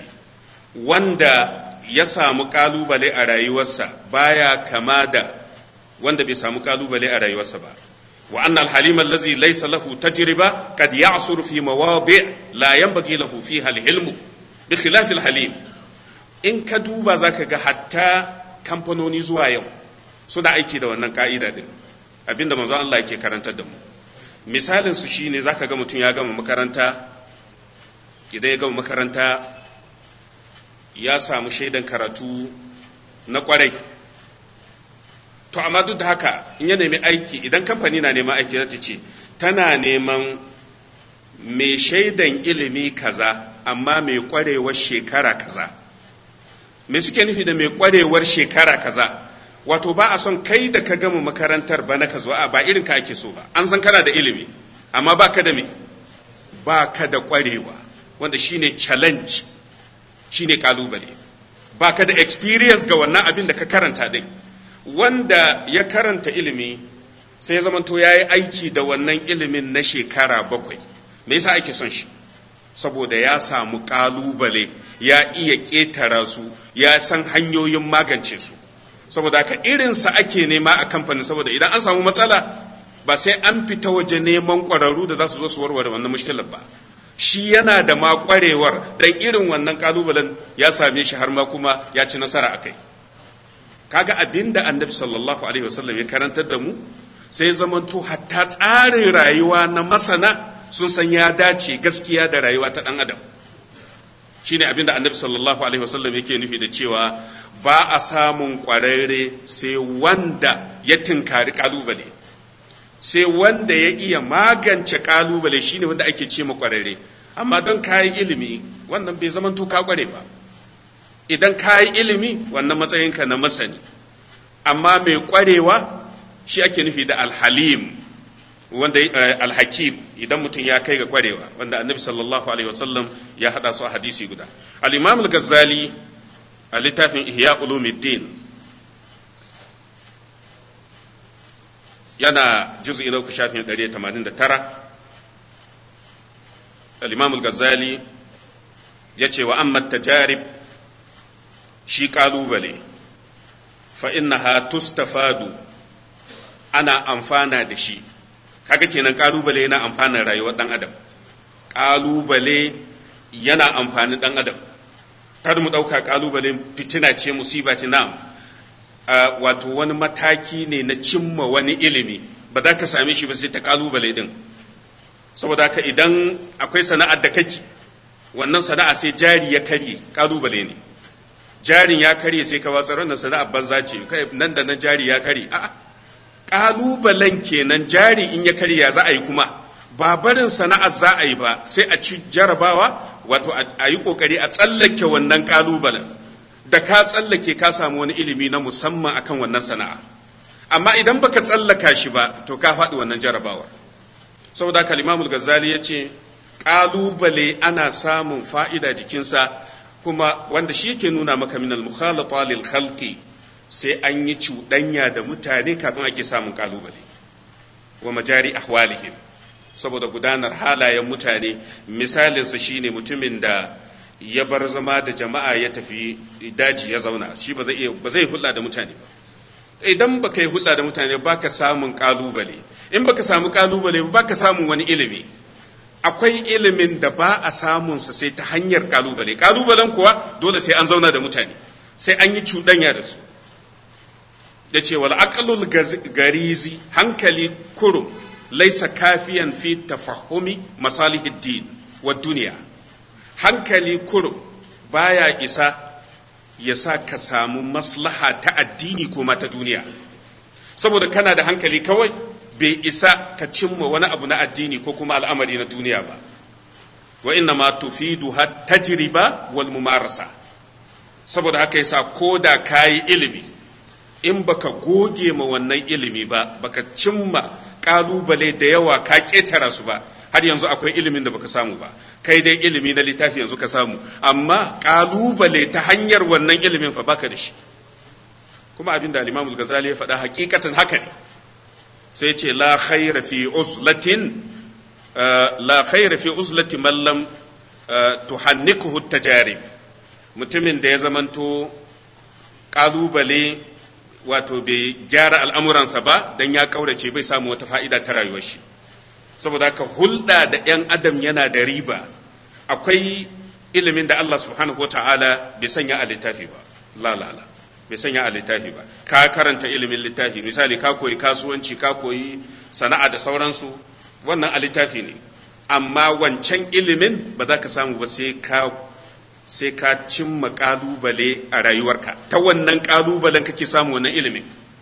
wanda ya samu ƙalubale a rayuwarsa baya kama da wanda bai samu kalubale a rayuwarsa ba wa anna al-halim allazi laysa lahu tajriba qad ya'suru fi mawadi' la yanbaghi lahu fiha al-hilm bi khilaf al-halim in ka duba zaka ga hatta kamfanoni zuwa yau suna aiki da wannan ka'ida din abinda manzo Allah yake karantar da mu misalin su shine zaka ga mutum ya gama makaranta idan ya gama makaranta ya samu shaidan karatu na kwarai to amma duk da haka in ya nemi aiki idan kamfani na neman aiki zata ce tana neman mai shaidan ilimi kaza amma mai kwarewar shekara kaza me suke nufi da mai kwarewar shekara kaza wato ba a son kai da ka gama makarantar ba na ka zo a ba irin ka ake so ba an san kana da ilimi amma ba ka da me ba ka da kwarewa wanda shine challenge shine kalubale ba ka da experience ga wannan abin da ka karanta din wanda ya karanta ilimi sai ya zamanto ya yi aiki da wannan ilimin na shekara bakwai me yasa ake son shi saboda ya samu kalubale ya iya ƙetara su ya san hanyoyin magance su saboda haka irinsa ake nema a kamfanin saboda idan an samu matsala ba sai an fita waje neman ƙwararru da za su zo su warware wannan mushkilar ba shi yana da ma ƙwarewar dan irin wannan kalubalen ya same shi har ma kuma ya ci nasara a kai kaga abin da annabi sallallahu alaihi wasallam ya karantar da mu sai zamanto hatta tsarin rayuwa na masana sun san ya dace gaskiya da rayuwa ta dan adam shine abin da annabi sallallahu alaihi wasallam yake nufi da cewa ba a samun kwararre sai wanda ya tinkari kalubale sai wanda ya iya magance kalubale shine wanda ake ce kwararre amma don kayi ilimi wannan bai zama to ka kware ba idan kayi ilimi wannan matsayinka na masani amma mai kwarewa shi ake nufi da alhalim wanda alhakim idan mutum ya kai ga kwarewa wanda annabi sallallahu alaihi wasallam ya hada su a hadisi guda al-imam al-ghazali a littafin ihya ulumuddin yana juz'i na uku shafin 189 al-imam al-ghazali ya ce wa amma tajarib shi kalubale fa innaha tustafadu ana amfana da shi kaga kenan kalubale yana amfanin rayuwar dan adam kalubale yana amfanin dan adam kada mu dauka kalubale fitina ce musiba ce na'am wato wani mataki ne na cimma wani ilimi ba za ka same shi ba sai ta kalubale din saboda haka idan akwai sana'ar da kake wannan sana'a sai jari ya karye kalubale ne jarin ya karye sai ka watsar wannan sana'ar banza ce nan da nan jari ya karye a'a kalubalen kenan jari in ya karya za a yi kuma ba barin sana'ar za a yi ba sai a ci jarabawa wato a yi kokari a tsallake wannan kalubalen da ka tsallake ka samu wani ilimi na musamman akan wannan sana'a amma idan baka tsallaka shi ba to ka faɗi wannan jarabawar saboda kalimamul gazali ya ce kalubale ana samun fa'ida jikinsa kuma wanda shi yake nuna maka minal mukhalata lil khalqi sai an yi cuɗanya da mutane kafin ake samun kalubale wa majari ahwalihim saboda gudanar halayen mutane misalinsa shine mutumin da ya bar zama da jama'a ya tafi daji ya zauna shi ba zai ba zai hulɗa da mutane ba idan baka yi hulɗa da mutane baka samun kalubale in baka samu kalubale ba baka samun wani ilimi akwai ilimin da ba a samunsa sai ta hanyar kalubale kalubalen kuwa dole sai an zauna da mutane sai an yi cuɗanya da su da ce wal aqlul garizi hankali kurum laisa kafiyan fi tafahumi masalihid din wa duniya hankali kurum baya isa ya sa ka samu maslaha ta addini ko ma ta duniya saboda kana da hankali kawai bai isa ka cimma wani abu na addini ko kuma al'amari na duniya ba wa inna ma tufidu tajriba wal mumarasa saboda haka yasa ko da kayi ilimi in baka goge ma wannan ilimi ba baka cimma kalubale da yawa ka ketara su ba har yanzu akwai ilimin da baka samu ba kai dai ilimi na littafi yanzu ka samu amma kalubale ta hanyar wannan ilimin fa baka da shi kuma abin da al-Imam Ghazali ya faɗa hakikatan haka ne sai ce la khaira fi uzlatin la khaira fi uzlati man lam tuhannikuhu tajarib mutumin da ya zamanto kalubale wato bai gyara al'amuransa ba dan ya kaurace bai samu wata fa'ida ta rayuwar shi saboda haka hulɗa da ‘yan adam yana da riba akwai ilimin da Allah subhanahu wa ta'ala bai sanya a littafi ba lalala bai sanya a littafi ba ka karanta ilimin littafi misali ka koyi kasuwanci ka koyi sana'a da sauransu wannan a littafi ne amma wancan ilimin ba za ka samu ba sai ka sai ka cimma kalubale a rayuwarka ta wannan kalubalen kake samu wannan ilimin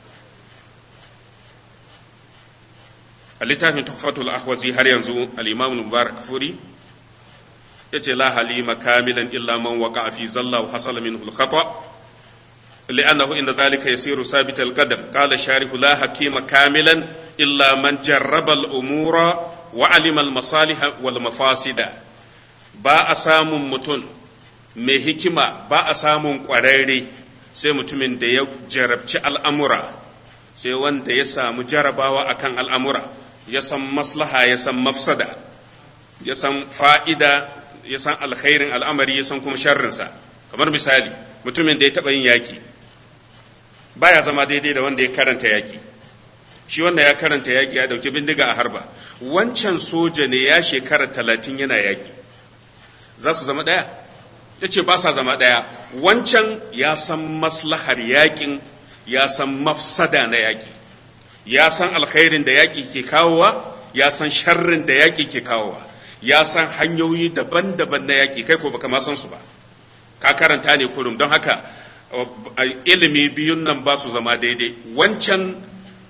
a littafin tuhfatul ahwazi har yanzu al-imam mubarak furi yace la halima kamilan illa man waqa'a fi zalla wa hasala minhu al-khata' لأنه إن ذلك يصير ثابت القدم قال الشارح لا حكيم كاملا إلا من جرب الأمور وعلم المصالح والمفاسد با أسام متن mai hikima ba a samun ƙwararre sai mutumin da ya jarabci al'amura sai wanda ya samu jarabawa akan al'amura ya san maslaha ya san mafsada ya san fa'ida ya san alkhairin al'amari ya san kuma sharrinsa kamar misali mutumin da ya taɓa yin yaki baya zama daidai da wanda ya karanta yaki shi wanda ya karanta yaki ya dauki bindiga a harba wancan soja ne ya shekara talatin yana yaki za su zama ɗaya ya ce ba sa zama ɗaya wancan ya san maslahar yakin ya san mafsada na yaki ya san alkhairin da yaki ke kawowa ya san sharrin da yaki ke kawowa ya san hanyoyi daban-daban na yaki kai ko baka ma san su ba ka karanta ne kurum don haka ilimi biyun nan ba su zama daidai wancan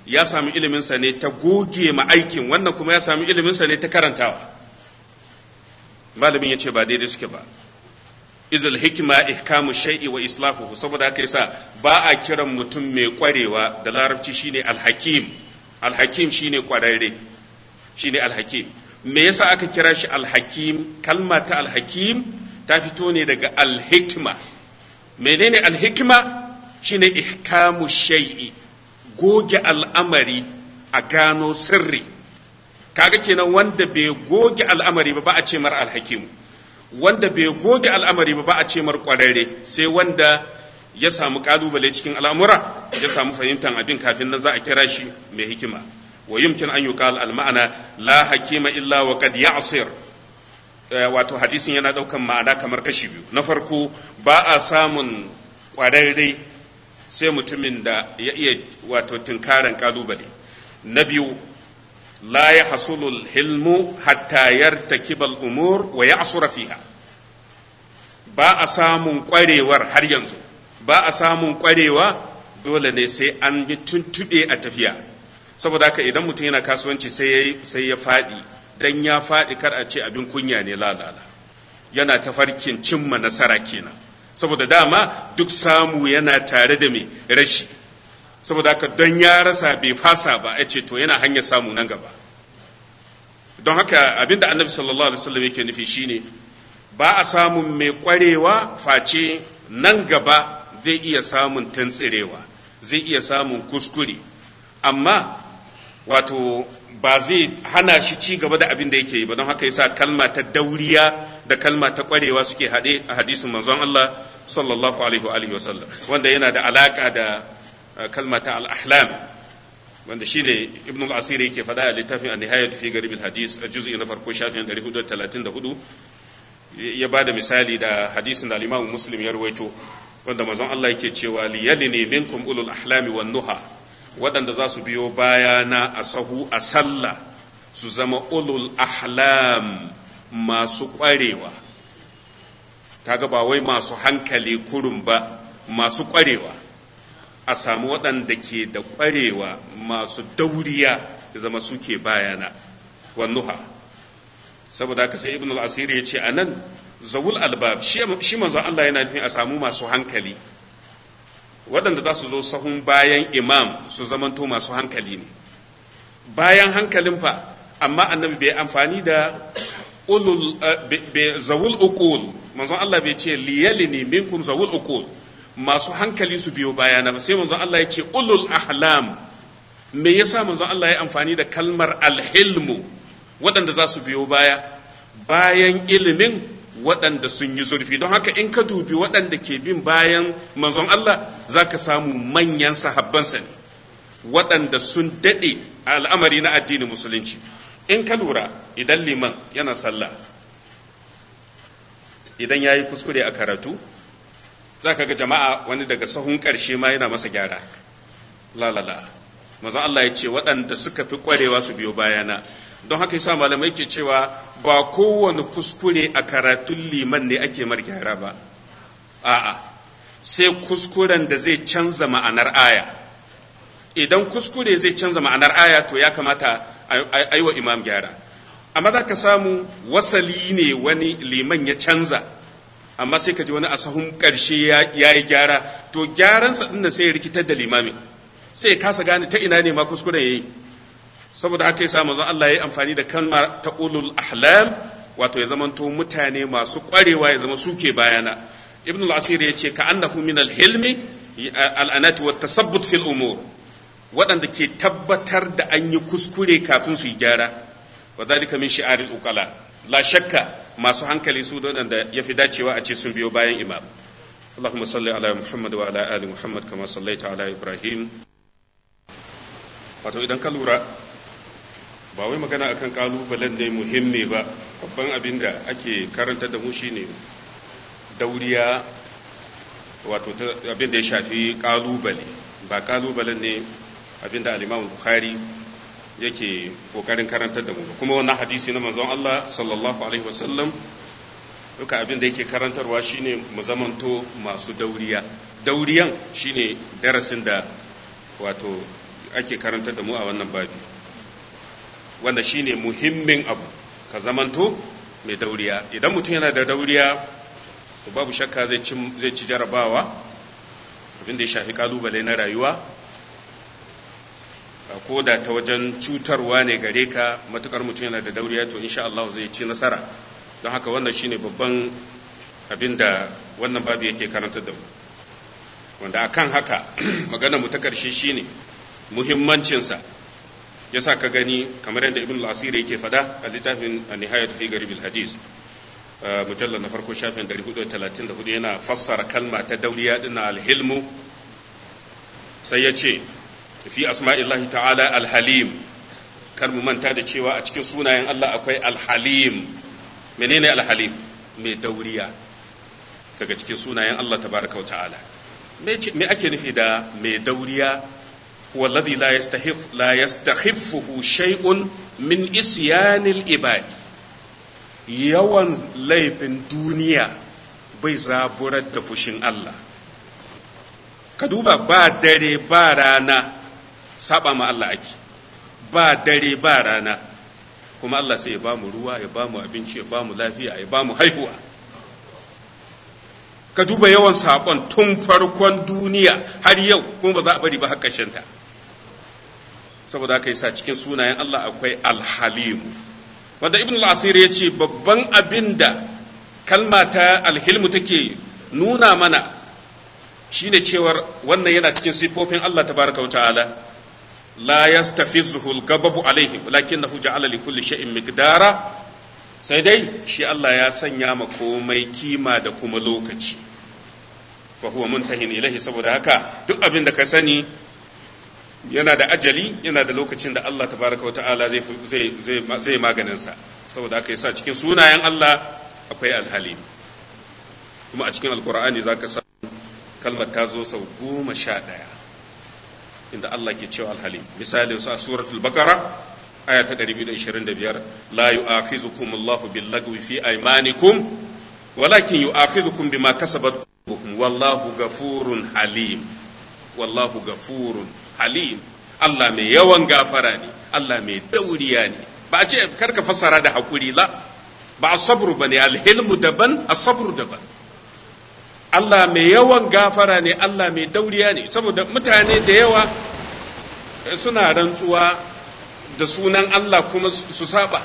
ya sami iliminsa ne ta goge ma aikin wannan kuma ya sami iliminsa ne ta karantawa malamin ya ce ba daidai suke ba izul hikima ihkamu shay'i wa islahu saboda haka yasa ba a kiran mutum mai kwarewa da larabci shine alhakim alhakim shine kwararre shine alhakim me yasa aka kira shi alhakim kalma ta alhakim ta fito ne daga alhikma menene alhikma shine ihkamu shay'i goge al'amari a gano sirri kaga kenan wanda bai goge al'amari ba ba a ce mar alhakimu wanda bai goge al'amari ba ba a ce mar kwararre sai wanda ya samu kalubale cikin al'amura ya samu fahimtar abin kafin nan za a kira shi mai hikima wa yumkin an yuqal al ma'ana la hakima illa wa qad ya'sir wato hadisin yana daukan ma'ana kamar kashi biyu na farko ba a samun kwararre sai mutumin da ya iya wato tunkaran kalubale na biyu la ya hasulul hilmu hatta yartakibal umur wa ya'sura fiha ba a samun kwarewar har yanzu ba a samun kwarewa dole ne sai an yi tuntube a tafiya saboda haka idan mutum yana kasuwanci sai ya faɗi dan ya faɗi kar a ce abin kunya ne lalala yana tafarkin cimma nasara kenan saboda dama duk samu yana tare da mai rashi saboda haka don ya rasa bai fasa ba ya ce to yana hanyar samu nan gaba don haka abinda annabi sallallahu alaihi wasallam yake nufi shine ba a samun mai kwarewa face nan gaba zai iya samun tantsirewa zai iya samun kuskure amma wato ba zai hana shi ci gaba da abin da yake yi ba don haka yasa kalma ta dauriya da kalma ta kwarewa suke haɗe a hadisin manzon Allah sallallahu alaihi wa alihi wasallam wanda yana da alaka da kalma ta al-ahlam wanda shine ibn al-asir yake faɗa a littafin an-nihayat fi garib al-hadis a juz'i na farko shafin 434 ya bada misali da hadisin da al-imam muslim ya rawaito wanda manzon Allah yake cewa liyalini minkum ulul ahlami wan nuha waɗanda za su biyo bayana a sahu a sallah su zama ulul ahlam masu ƙwarewa kaga ba wai masu hankali kurum ba masu ƙwarewa a samu waɗanda ke da ƙwarewa masu dauriya ya zama suke bayana wannuha saboda haka sai ibn al-asir ya ce a nan zawul albab shi manzon Allah yana nufin a samu masu hankali waɗanda za su zo sahun bayan imam su zamanto masu hankali ne bayan hankalin fa amma annabi bai amfani da ulul zawul uqul manzon Allah bai ce liyalini minkum zawul uqul masu hankali su biyo bayana ba sai manzon Allah ya ce ulul ahlam me yasa manzon Allah ya amfani da kalmar alhilmu waɗanda za su biyo baya bayan ilimin waɗanda sun yi zurfi don haka in ka dubi waɗanda ke bin bayan manzon Allah za ka samu manyan sahabbansa ne waɗanda sun daɗe a al'amari na addinin musulunci in ka lura idan liman yana sallah idan ya yi kuskure a karatu za ka ga jama'a wani daga sahun ƙarshe ma yana masa gyara lalala manzon Allah ya ce waɗanda suka fi ƙwarewa su biyo bayana don haka yasa malamai ke cewa ba kowane kuskure a karatun liman ne ake mar gyara ba a'a sai kuskuren da zai canza ma'anar aya idan kuskure zai canza ma'anar aya to ya kamata a yi wa imam gyara amma za ka samu wasali ne wani liman ya canza amma sai ka ji wani asahun ƙarshe ya yi gyara to gyaransa ɗin sai ya rikitar da limamin sai ya kasa gane ta ina ne ma kuskuren ya yi saboda haka yasa manzon Allah ya amfani da kalmar ta ulul ahlam wato ya zamanto mutane masu kwarewa ya zama suke bayana ibn al-asir ya ce ka annahu min al-hilmi al-anati wa tasabbut fil umur waɗanda ke tabbatar da an yi kuskure kafin su yi gyara wa dalika min shi'aril uqala la shakka masu hankali su waɗanda ya fi dacewa a ce sun biyo bayan imam اللهم صل على محمد وعلى آل محمد كما صليت على إبراهيم wato idan ka lura ba wai magana akan kalubalen ne muhimmi ba babban abin da ake karanta da mu shine dauriya wato abin da ya shafi kalubale ba kalubalen ne abin da al-Imam Bukhari yake kokarin karantar da mu kuma wannan hadisi na manzon Allah sallallahu alaihi wasallam duka abin da yake karantarwa shine mu zamanto masu dauriya dauriyan shine darasin da wato ake karantar da mu a wannan babi wanda shine muhimmin abu ka zamanto mai dauriya idan mutum yana da dauriya to babu shakka zai ci jarabawa abin da ya shafi kalubale na rayuwa ko da ta wajen cutarwa ne gare ka matukar mutum yana da dauriya to insha Allah zai ci nasara don haka wannan shine babban abin da wannan babu yake karanta da mu wanda akan haka magana mu ta karshe shine muhimmancinsa yasa ka gani kamar yadda ibn al-asiri yake fada a littafin nihayat fi garib al-hadis mujallal na farko shafin 434 yana fassara kalma ta dauriya din al-hilmu sai ya ce fi asma'illahi ta'ala al-halim kar mu manta da cewa a cikin sunayen Allah akwai al-halim menene al-halim mai dauriya daga cikin sunayen Allah tabaraka wa ta'ala me ake nufi da mai dauriya والذي لا يستحف لا يستخفه شيء من إسيان العباد yawan laifin duniya bai zaburar da fushin Allah ka duba ba dare ba rana saba ma Allah ake ba dare ba rana kuma Allah sai ya ba mu ruwa ya ba mu abinci ya ba mu lafiya ya ba mu haihuwa ka duba yawan saƙon tun farkon duniya har yau kuma ba za a bari ba har ta saboda haka yasa cikin sunayen Allah akwai alhalim wanda ibn al-asir ya ce babban abin da kalma ta alhilmu take nuna mana shine cewar wannan yana cikin sifofin Allah tabaraka wa ta'ala la yastafizzuhu al-ghadabu alaihim walakinahu ja'ala li kulli shay'in miqdara sai dai shi Allah ya sanya ma komai kima da kuma lokaci fa huwa muntahin ilahi saboda haka duk abin da ka sani yana da ajali yana da lokacin da Allah tabaraka wata'ala zai zai zai maganin sa saboda haka yasa cikin sunayen Allah akwai alhalim kuma a cikin alqur'ani zaka san kalmar ta zo sau goma sha ɗaya inda Allah ke cewa alhalim misalin su a suratul baqara aya ta 225 la yu'akhizukum Allahu bil lagwi fi aymanikum walakin yu'akhizukum bima kasabat qulubukum wallahu ghafurun halim wallahu ghafurun halim Allah mai yawan gafara ne Allah mai dauriya ne ba a ce karka fassara da hakuri la ba asabru bane alhilmu daban asabru daban Allah mai yawan gafara ne Allah mai dauriya ne saboda mutane da yawa suna rantsuwa da sunan Allah kuma su saba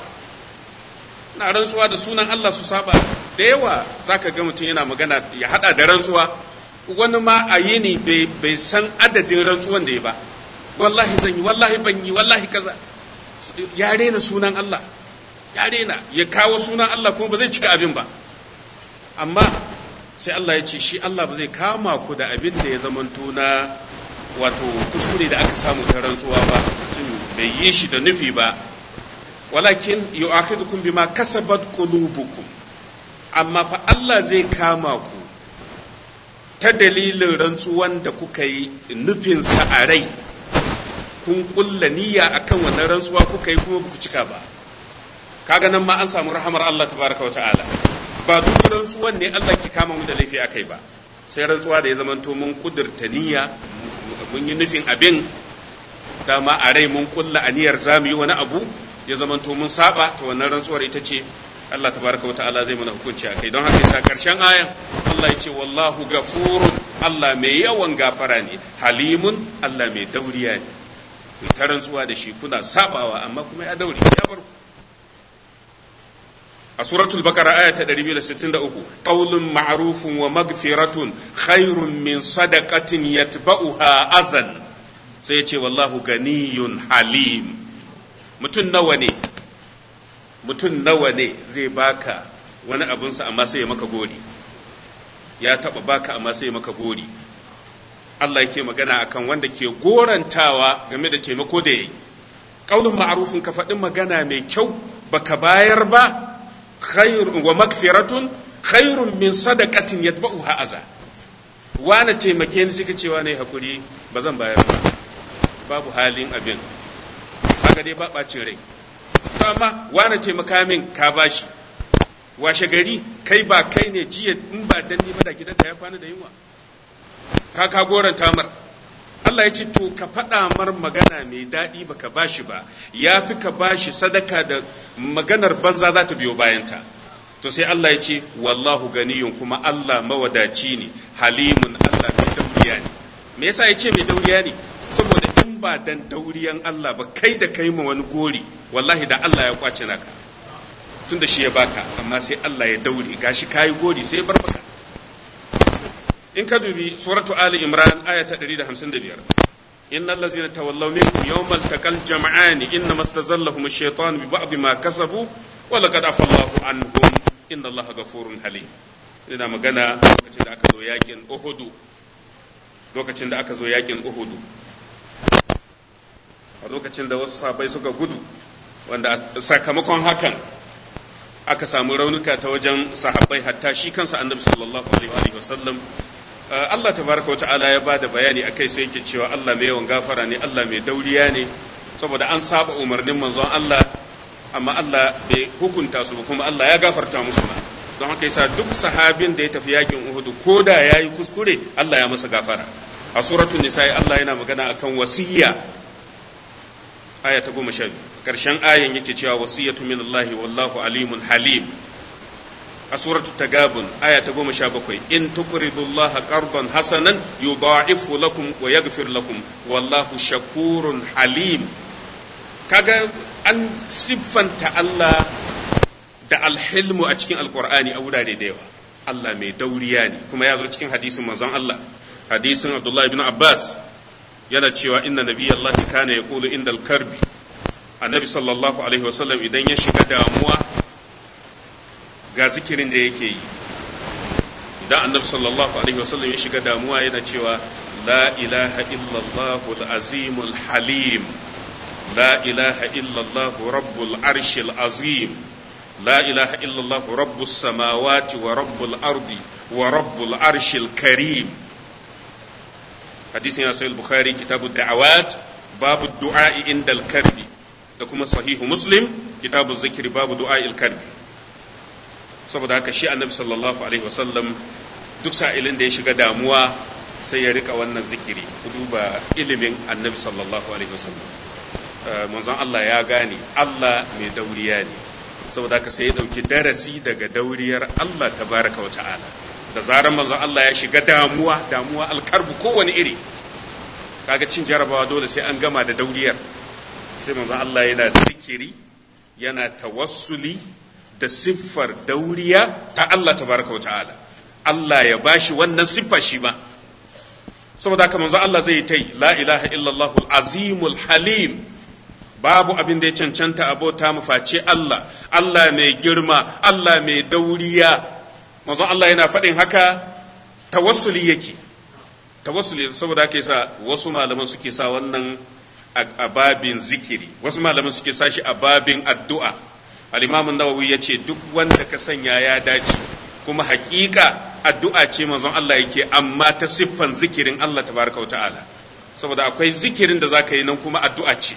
na rantsuwa da sunan Allah su saba da yawa zaka ga mutum yana magana ya hada da rantsuwa wani ma a yi ne bai san adadin rantsuwan da ya ba wallahi zan yi wallahi ban yi wallahi kaza ya rena sunan Allah ya rena ya kawo sunan Allah kuma ba zai cika abin ba amma sai Allah ya ce shi Allah ba zai kama ku da abin da ya zamanto na wato kuskure da aka samu ta rantsuwa ba bai yi shi da nufi ba walakin yu'akhidukum bima kasabat qulubukum amma fa Allah zai kama ku ta dalilin rantsuwan da kuka yi nufin sa a rai kun kulla niyya akan wannan rantsuwa kuka yi kuma ku cika ba kaga nan ma an samu rahamar Allah tabaraka wa ta'ala ba duk rantsuwan ne Allah ke kama mu da laifi akai ba sai rantsuwa da ya zamanto mun kudurta niyya mun yi nufin abin dama a rai mun kulla aniyar za mu yi wani abu ya zamanto mun saba to wannan rantsuwar ita ce Allah tabaraka wa ta'ala zai mana hukunci a kai don haka yasa karshen ayan Allah ya ce wallahu gafurun Allah mai yawan gafara ne halimun Allah mai dauriya ne ku ta rantsuwa da shi kuna sabawa amma kuma ya daure ya bar ku a suratul baqara aya ta 263 qaulun ma'rufun wa magfiratun khairun min sadaqatin yatba'uha azan sai ya ce wallahu ganiyun halim mutum nawa ne mutum nawa ne zai baka wani abinsa amma sai ya maka gori ya taba baka amma sai ya maka gori Allah yake magana akan wanda ke gorantawa game da taimako da yayi qaulun ma'rufun ka faɗin magana mai kyau baka bayar ba khairun wa magfiratun khairun min sadaqatin yatba'uha aza wani taimake ni suka cewa ne hakuri ba zan bayar ba babu halin abin haka dai ba ɓacin rai to amma wani taimaka min ka bashi washe gari kai ba kai ne jiya in ba dan ni ba da gidanka ya kwana da yunwa ka ka goran tamar Allah ya ce to ka faɗa mar magana mai daɗi baka bashi ba ya fi ka bashi sadaka da maganar banza za ta biyo bayanta to sai Allah ya ce wallahu ganiyun kuma Allah mawadaci ne halimun Allah mai dauriya ne me yasa ya ce mai dauriya ne saboda in ba dan dauriyan Allah ba kai da kai ma wani gori wallahi da Allah ya kwace naka tunda shi ya baka amma sai Allah ya daure gashi kayi gori sai ya bar maka in ka dubi suratu ali imran aya ta 155 innal ladzina tawallaw minkum yawmal taqal jam'an inna mastazallahum ash-shaytan bi ba'd ma kasabu wa laqad afa Allahu anhum inna Allaha ghafurun halim ina magana lokacin da aka zo yakin Uhud lokacin da aka zo yakin Uhud a lokacin da wasu sabai suka gudu wanda sakamakon hakan aka samu raunuka ta wajen sahabbai hatta shi kansa annabi sallallahu alaihi wa sallam Allah tabaraka wata'ala ya bada bayani akai sai yake cewa Allah mai yawan gafara ne Allah mai dauriya ne saboda an saba umarnin manzon Allah amma Allah bai hukunta su ba kuma Allah ya gafarta musu ba don haka yasa duk sahabin da ya tafi yakin Uhud ko da yayi kuskure Allah ya masa gafara a suratul nisa Allah yana magana akan wasiyya aya ta goma sha biyu ƙarshen ayan yake cewa wasiyatu min Allah wallahu alimun halim a suratul tagabun aya ta goma sha bakwai in tuqridu Allah qardan hasanan yudha'ifu lakum wa yaghfir lakum wallahu shakurun halim kaga an siffanta Allah da alhilmu a cikin alqur'ani a wurare da yawa Allah mai dauriya ne kuma ya zo cikin hadisin manzon Allah hadisin Abdullah ibn Abbas yana cewa inna nabiyallahi kana yaqulu indal karbi annabi sallallahu alaihi wasallam idan ya shiga damuwa ga zikirin da yake yi idan annabi sallallahu alaihi wasallam ya shiga damuwa yana cewa la ilaha illallah al-azim halim la ilaha illallah rabbul arshil azim la ilaha illallah rabbus samawati wa rabbul ardi wa rabbul arshil karim hadisin ya sahih bukhari kitabu da'awat babu du'a inda al-karbi da kuma sahihu muslim kitabu zikri babu du'a al-karbi saboda haka shi annabi sallallahu alaihi wasallam duk sa'ilin da ya shiga damuwa sai ya rika wannan zikiri ku duba ilimin annabi sallallahu alaihi wasallam manzon Allah ya gane Allah mai dauriya ne saboda haka sai ya dauki darasi daga dauriyar Allah tabaraka wa ta'ala da zarar manzon Allah ya shiga damuwa damuwa alkarbu kowane iri kaga cin jarabawa dole sai an gama da dauriyar sai manzon Allah yana zikiri yana tawassuli da siffar dauriya ta Allah tabaraka wa ta'ala Allah ya bashi wannan siffa shi ma saboda haka manzon Allah zai ta yi la ilaha illallah azimul halim babu abin da ya cancanta abota mu face Allah Allah mai girma Allah mai dauriya manzon Allah yana faɗin haka tawassuli yake tawassuli saboda haka yasa wasu malaman suke sa wannan a babin zikiri wasu malaman suke sa shi a babin addu'a al-imam an-nawawi yace duk wanda ka sanya ya dace kuma hakika addu'a ce manzon Allah yake amma ta siffan zikirin Allah tabaraka wa ta'ala saboda akwai zikirin da zaka yi nan kuma addu'a ce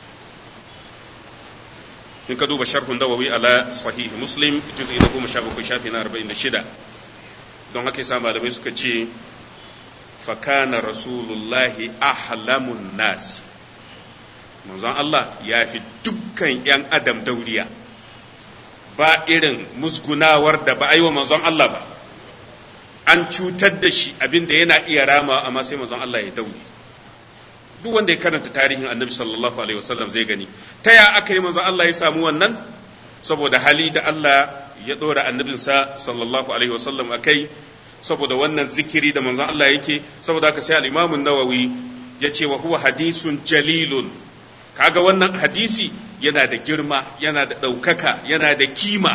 in ka duba sharhun dawawi ala sahih muslim juz'i na goma sha bakwai shafi na arba'in da shida don haka yasa malamai suka ce fakana rasulullahi ahlamun nas manzon Allah ya fi dukkan yan adam dauriya ba irin musgunawar da ba a yi wa manzon Allah ba an cutar da shi abinda yana iya rama amma sai manzon Allah ya daure duk wanda ya karanta tarihin annabi sallallahu alaihi wasallam zai gani ta ya aka yi manzo Allah ya samu wannan saboda hali da Allah ya dora annabinsa sallallahu alaihi wasallam akai saboda wannan zikiri da manzon Allah yake saboda haka sai al-Imam an-Nawawi ya ce wa huwa hadisun jalilun kaga wannan hadisi yana da girma yana da ɗaukaka yana da kima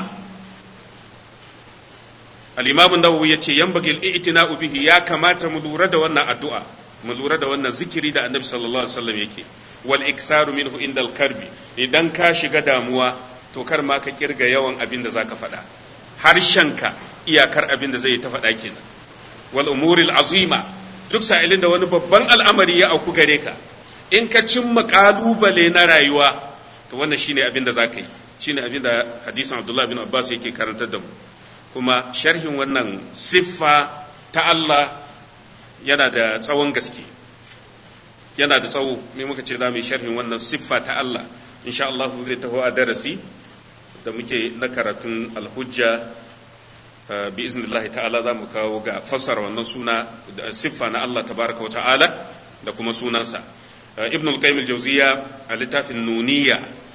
al-Imam an-Nawawi ya ce yanbagil i'tina'u bihi ya kamata mu lura da wannan addu'a mu lura da wannan zikiri da annabi sallallahu alaihi wasallam yake wal iksaru minhu indal karbi idan ka shiga damuwa to kar ma ka kirga yawan abin da zaka faɗa harshenka iyakar abin da zai ta faɗa kenan wal umuril azima duk sa'ilin da wani babban al'amari ya auku gare ka in ka cimma kalubale na rayuwa to wannan shine abin da zaka yi shine abin da hadisin Abdullah bin Abbas yake karantar da mu kuma sharhin wannan siffa ta Allah yana da tsawon gaske yana da tsawo me muka ce za mu yi sharhin wannan siffa ta Allah insha Allah zai taho a darasi da muke na karatun alhujja bi iznillahi ta'ala za mu kawo ga fassara wannan suna da siffa na Allah tabaraka wa ta'ala da kuma sunansa ibn al-qayyim al-jawziya a littafin nuniya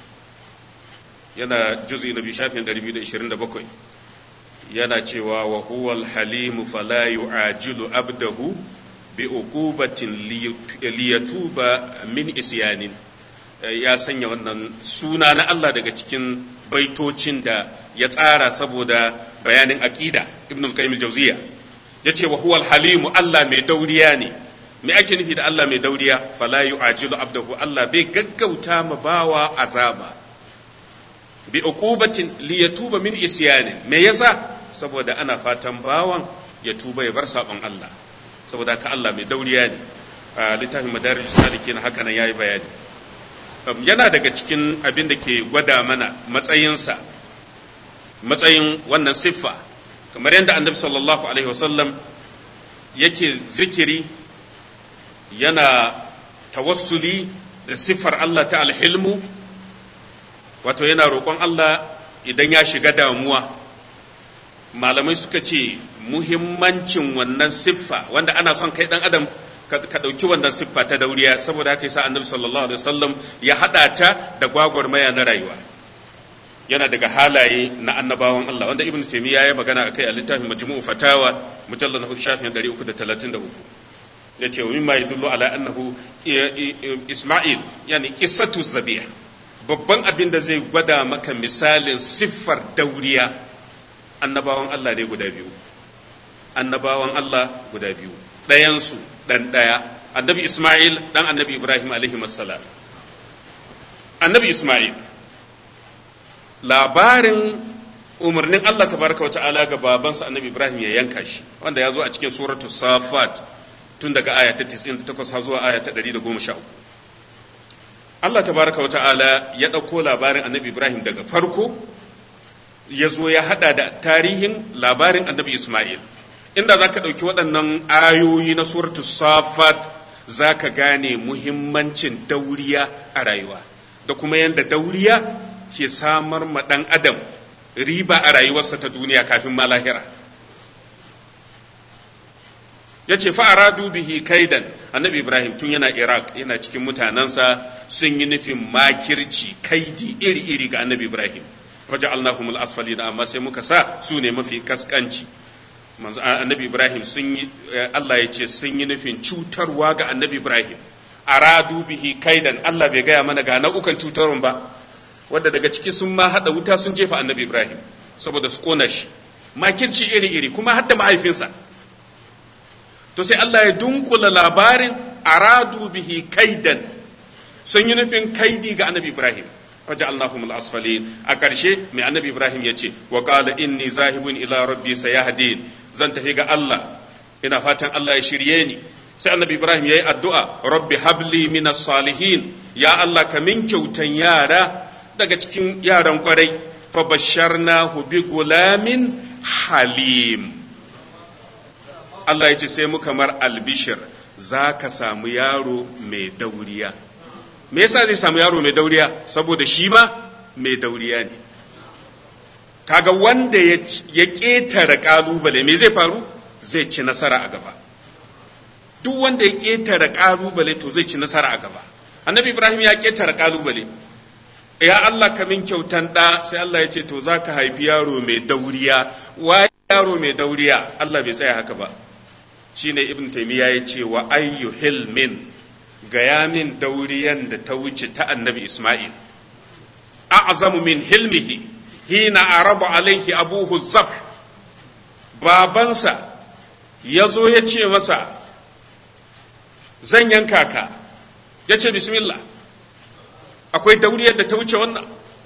yana juz'i na biyu shafin 227 yana cewa wa huwa al-halimu fala yu'ajilu abdahu bi uqubatin liyatuba min isyanin ya sanya wannan suna na Allah daga cikin baitocin da ya tsara saboda bayanin aqida ibn al-qayyim al-jawziya yace wa huwa al-halimu Allah mai dauriya ne me ake nufi da Allah mai dauriya fala yu'ajilu abdahu Allah bai gaggauta ma bawa azaba bi uqubatin li yatuba min isyani me yasa saboda ana fatan bawan ya tuba ya bar sabon Allah saboda ka Allah mai dauriya ne a littafin madarij salikin haka nan yayi bayani yana daga cikin abin da ke gwada mana matsayinsa matsayin wannan siffa kamar yadda annabi sallallahu alaihi wasallam yake zikiri yana tawassuli da siffar Allah ta alhilmu wato yana roƙon Allah idan ya shiga damuwa malamai suka ce muhimmancin wannan siffa wanda ana son kai dan adam ka ɗauki wannan siffa ta dauriya saboda haka yasa annabi sallallahu alaihi wasallam ya haɗa ta da gwagwarmaya na rayuwa yana daga halaye na annabawan Allah wanda ibnu taymiya ya magana akai a littafin majmu'u fatawa mujallal na shafin 333 ya ce mimma yadullu ala annahu isma'il yani qissatu zabih babban abin da zai gwada maka misalin siffar dauriya annabawan Allah ne guda biyu annabawan Allah guda biyu ɗayansu ɗan ɗaya annabi Ismail ɗan annabi Ibrahim alaihi salam annabi Ismail labarin umarnin Allah tabaraka wa ta'ala ga babansa annabi Ibrahim ya yanka shi wanda ya zo a cikin suratul safat tun daga aya ta 98 har zuwa aya ta 113 Allah tabaraka wa ta'ala ya ɗauko labarin annabi Ibrahim daga farko ya zo ya hada da tarihin labarin annabi Ismail inda za ka ɗauki waɗannan ayoyi na suratu safat za ka gane muhimmancin dauriya a rayuwa da kuma yadda dauriya ke samar ma ɗan adam riba a rayuwarsa ta duniya kafin ma lahira ya ce fa'aradu bihi kaidan annabi ibrahim tun yana iraq yana cikin mutanensa sun yi nufin makirci kaidi iri-iri ga annabi ibrahim faja'alnahum al-asfalina amma sai muka sa su ne mafi kaskanci manzo annabi ibrahim sun yi Allah ya ce sun yi nufin cutarwa ga annabi ibrahim aradu bihi kaidan Allah bai gaya mana ga nau'ukan cutarwan ba wanda daga ciki sun ma hada wuta sun jefa annabi ibrahim saboda su kona shi makirci iri-iri kuma hadda mahaifinsa to sai Allah ya dunkula labarin aradu bihi kaidan sun yi nufin kaidi ga annabi ibrahim faja'alnahum al-asfalin a ƙarshe mai annabi ibrahim ya ce wa qala inni zahibun ila rabbi sayahdin zan tafi ga Allah ina fatan Allah ya shirye ni sai annabi ibrahim yayi addu'a rabbi habli minas salihin ya Allah ka min kyautan yara daga cikin yaran kwarai fa basharnahu bi gulamin halim Allah ya ce sai muka mar albishir za ka samu yaro mai dauriya me yasa zai samu yaro mai dauriya saboda shi ma mai dauriya ne kaga wanda ya ƙetare ƙalubale me zai faru zai ci nasara a gaba duk wanda ya ƙetare ƙalubale to zai ci nasara a gaba annabi ibrahim ya ƙetare ƙalubale ya Allah ka min kyautan ɗa sai Allah ya ce to za ka haifi yaro mai dauriya wa yaro mai dauriya Allah bai tsaya haka ba shine ibn taymiya ya ce wa ayyu hilmin gaya min dauriyan da ta wuce ta annabi isma'il a'zamu min hilmihi hina araba alaihi abuhu zab babansa ya zo ya ce masa zan yanka ka ya ce bismillah akwai dauriyar da ta wuce wannan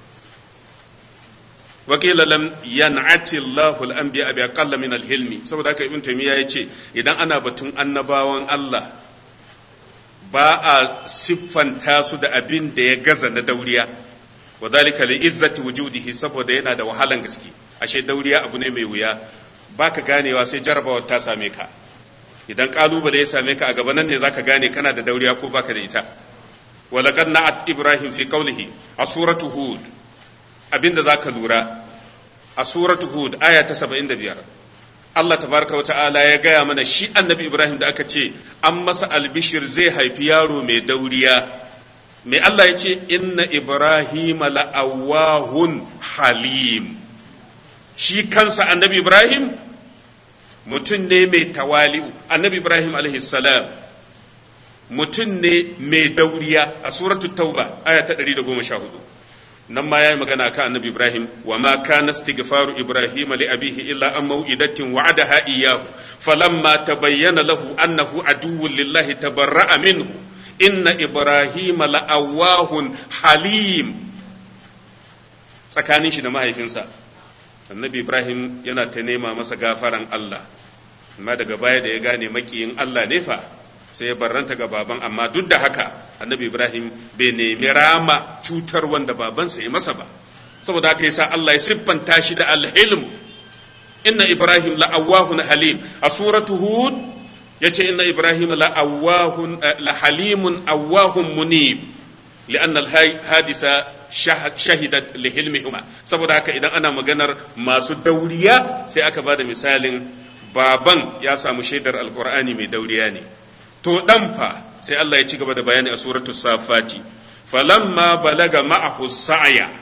wakila lam yan'ati Allahu al-anbiya bi aqalla min al-hilmi saboda haka ibn taymiya yace idan ana batun annabawan Allah ba a siffanta su da abin da ya gaza na dauriya wa dalika li izzati wujudihi saboda yana da wahalan gaske ashe dauriya abu ne mai wuya baka ganewa sai jarabawar ta same ka idan kalubale ya same ka a gaba nan ne zaka gane kana da dauriya ko baka da ita walaqad na'at ibrahim fi qawlihi a suratu hud abinda zaka lura a suratu hud aya ta 75 Allah tabaraka wa ta'ala ya gaya mana shi annabi ibrahim da aka ce an masa albishir zai haifi yaro mai dauriya mai Allah ya ce inna ibrahim la'awahun halim shi kansa annabi ibrahim mutum ne mai tawali'u annabi ibrahim salam mutum ne mai dauriya a suratu tauba aya ta 114 nan ma yayi magana kan annabi ibrahim wa ma kana istighfaru ibrahim li abihi illa an mau'idatin wa'adaha iyyahu falamma tabayyana lahu annahu aduwwun lillahi tabarra'a minhu inna ibrahim la'awahun halim tsakanin shi da mahaifinsa annabi ibrahim yana ta nema masa gafaran allah amma daga baya da ya gane makiyin allah ne fa sai ya barranta ga baban amma duk da haka annabi ibrahim bai nemi rama cutar wanda babansa ya masa ba saboda haka yasa allah ya siffanta shi da alhilmu inna ibrahim la'awahun halim a suratu hud yace inna ibrahim la'awahun la halimun awahun munib لأن الحادثة shahidat lihilmihuma saboda haka idan ana maganar masu dauriya sai aka bada misalin baban ya samu shaidar alkur'ani mai dauriya ne to dan fa sai Allah ya ci gaba da bayani a suratul safati falamma balaga ma'ahu sa'ya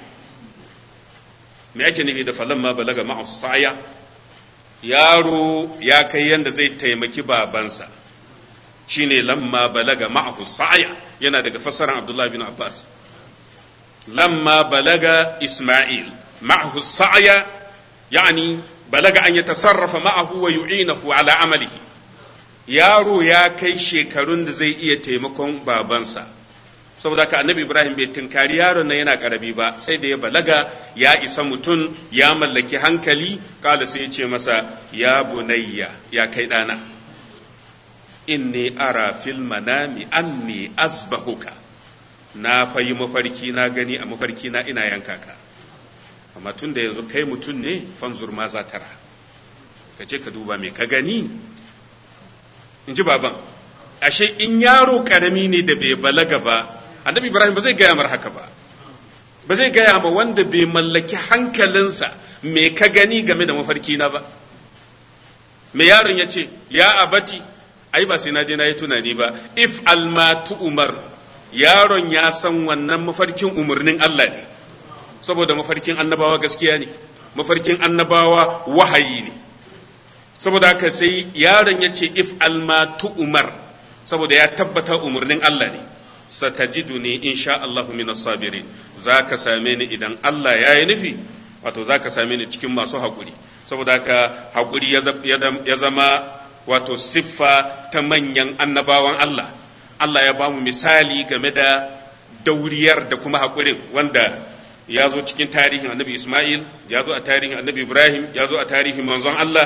me ake nufi da falamma balaga ma'ahu sa'ya yaro ya kai yanda zai taimaki babansa shine lamma balaga ma'ahu sa'ya yana daga fassarar Abdullah bin Abbas lamma balaga Isma'il ma'ahu sa'ya yani balaga an yatasarrafa ma'ahu wa yu'inahu ala amalihi yaro ya kai shekarun da zai iya taimakon babansa saboda haka annabi Ibrahim bai tunkari yaron nan yana karabi ba sai da ya balaga ya isa mutum ya mallaki hankali kala sai ya ce masa ya bunayya ya kai dana inni ara fil manami anni azbahuka na fayi mafarki na gani a mafarki na ina yanka ka amma tun da yanzu kai mutum ne fanzur ma za tara ka je ka duba me ka gani in ji baban ashe in yaro karami ne da bai balaga ba annabi ibrahim ba zai gaya mar haka ba ba zai gaya ma wanda bai mallaki hankalinsa me ka gani game da mafarki na ba me yaron ya ce ya abati ai ba sai na je na yi tunani ba if almatu umar yaron ya san wannan mafarkin umarnin Allah ne saboda mafarkin annabawa gaskiya ne mafarkin annabawa wahayi ne saboda haka sai yaron ya ce if almatu umar saboda ya tabbata umarnin Allah ne satajiduni insha Allahu min sabirin za ka same ni idan Allah ya yi nufi wato za ka same ni cikin masu haƙuri saboda haka haƙuri ya zama wato siffa ta manyan annabawan Allah Allah ya ba mu misali game da dauriyar da kuma haƙurin wanda ya zo cikin tarihin annabi Ismail ya zo a tarihin annabi Ibrahim ya zo a tarihin manzon Allah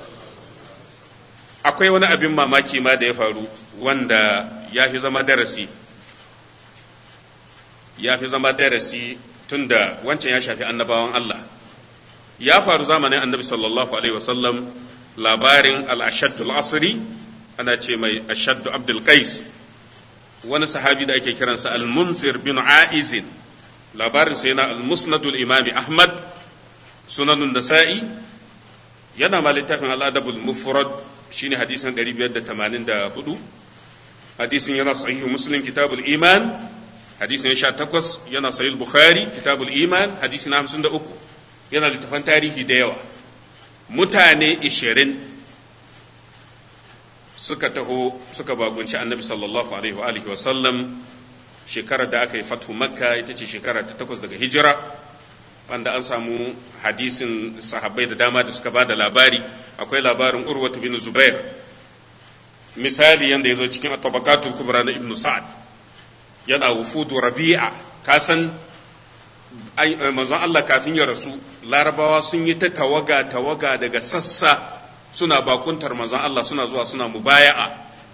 akwai wani abin mamaki ma da ya faru wanda ya fi zama darasi ya fi zama darasi tunda wancan ya shafi annabawan Allah ya faru zamanin annabi sallallahu alaihi wasallam labarin al-ashaddul asri ana ce mai ashaddu abdul qais wani sahabi da ake kiransa al-munzir bin aizin labarin sa yana al-musnadul imami ahmad sunanun nasa'i yana ma littafin al-adabul mufrad shine hadisin 584 hadisin yana sahihu muslim kitabul iman hadisin ya takwas yana sahih bukhari kitabul iman hadisin na hamsin da uku yana littafan tarihi da yawa mutane ishirin suka taho suka bagunci annabi sallallahu alaihi wa alihi wa sallam shekarar da aka yi fatu makka ita ce shekara ta takwas daga hijira wanda an samu hadisin sahabbai da dama da suka ba da labari akwai labarin urwatu bin zubair misali yanda ya zo cikin at-tabaqatul kubra na ibnu sa'ad yana wufudu rabi'a ka san manzon Allah kafin ya rasu larabawa sun yi ta tawaga tawaga daga sassa suna bakuntar manzon Allah suna zuwa suna mubaya'a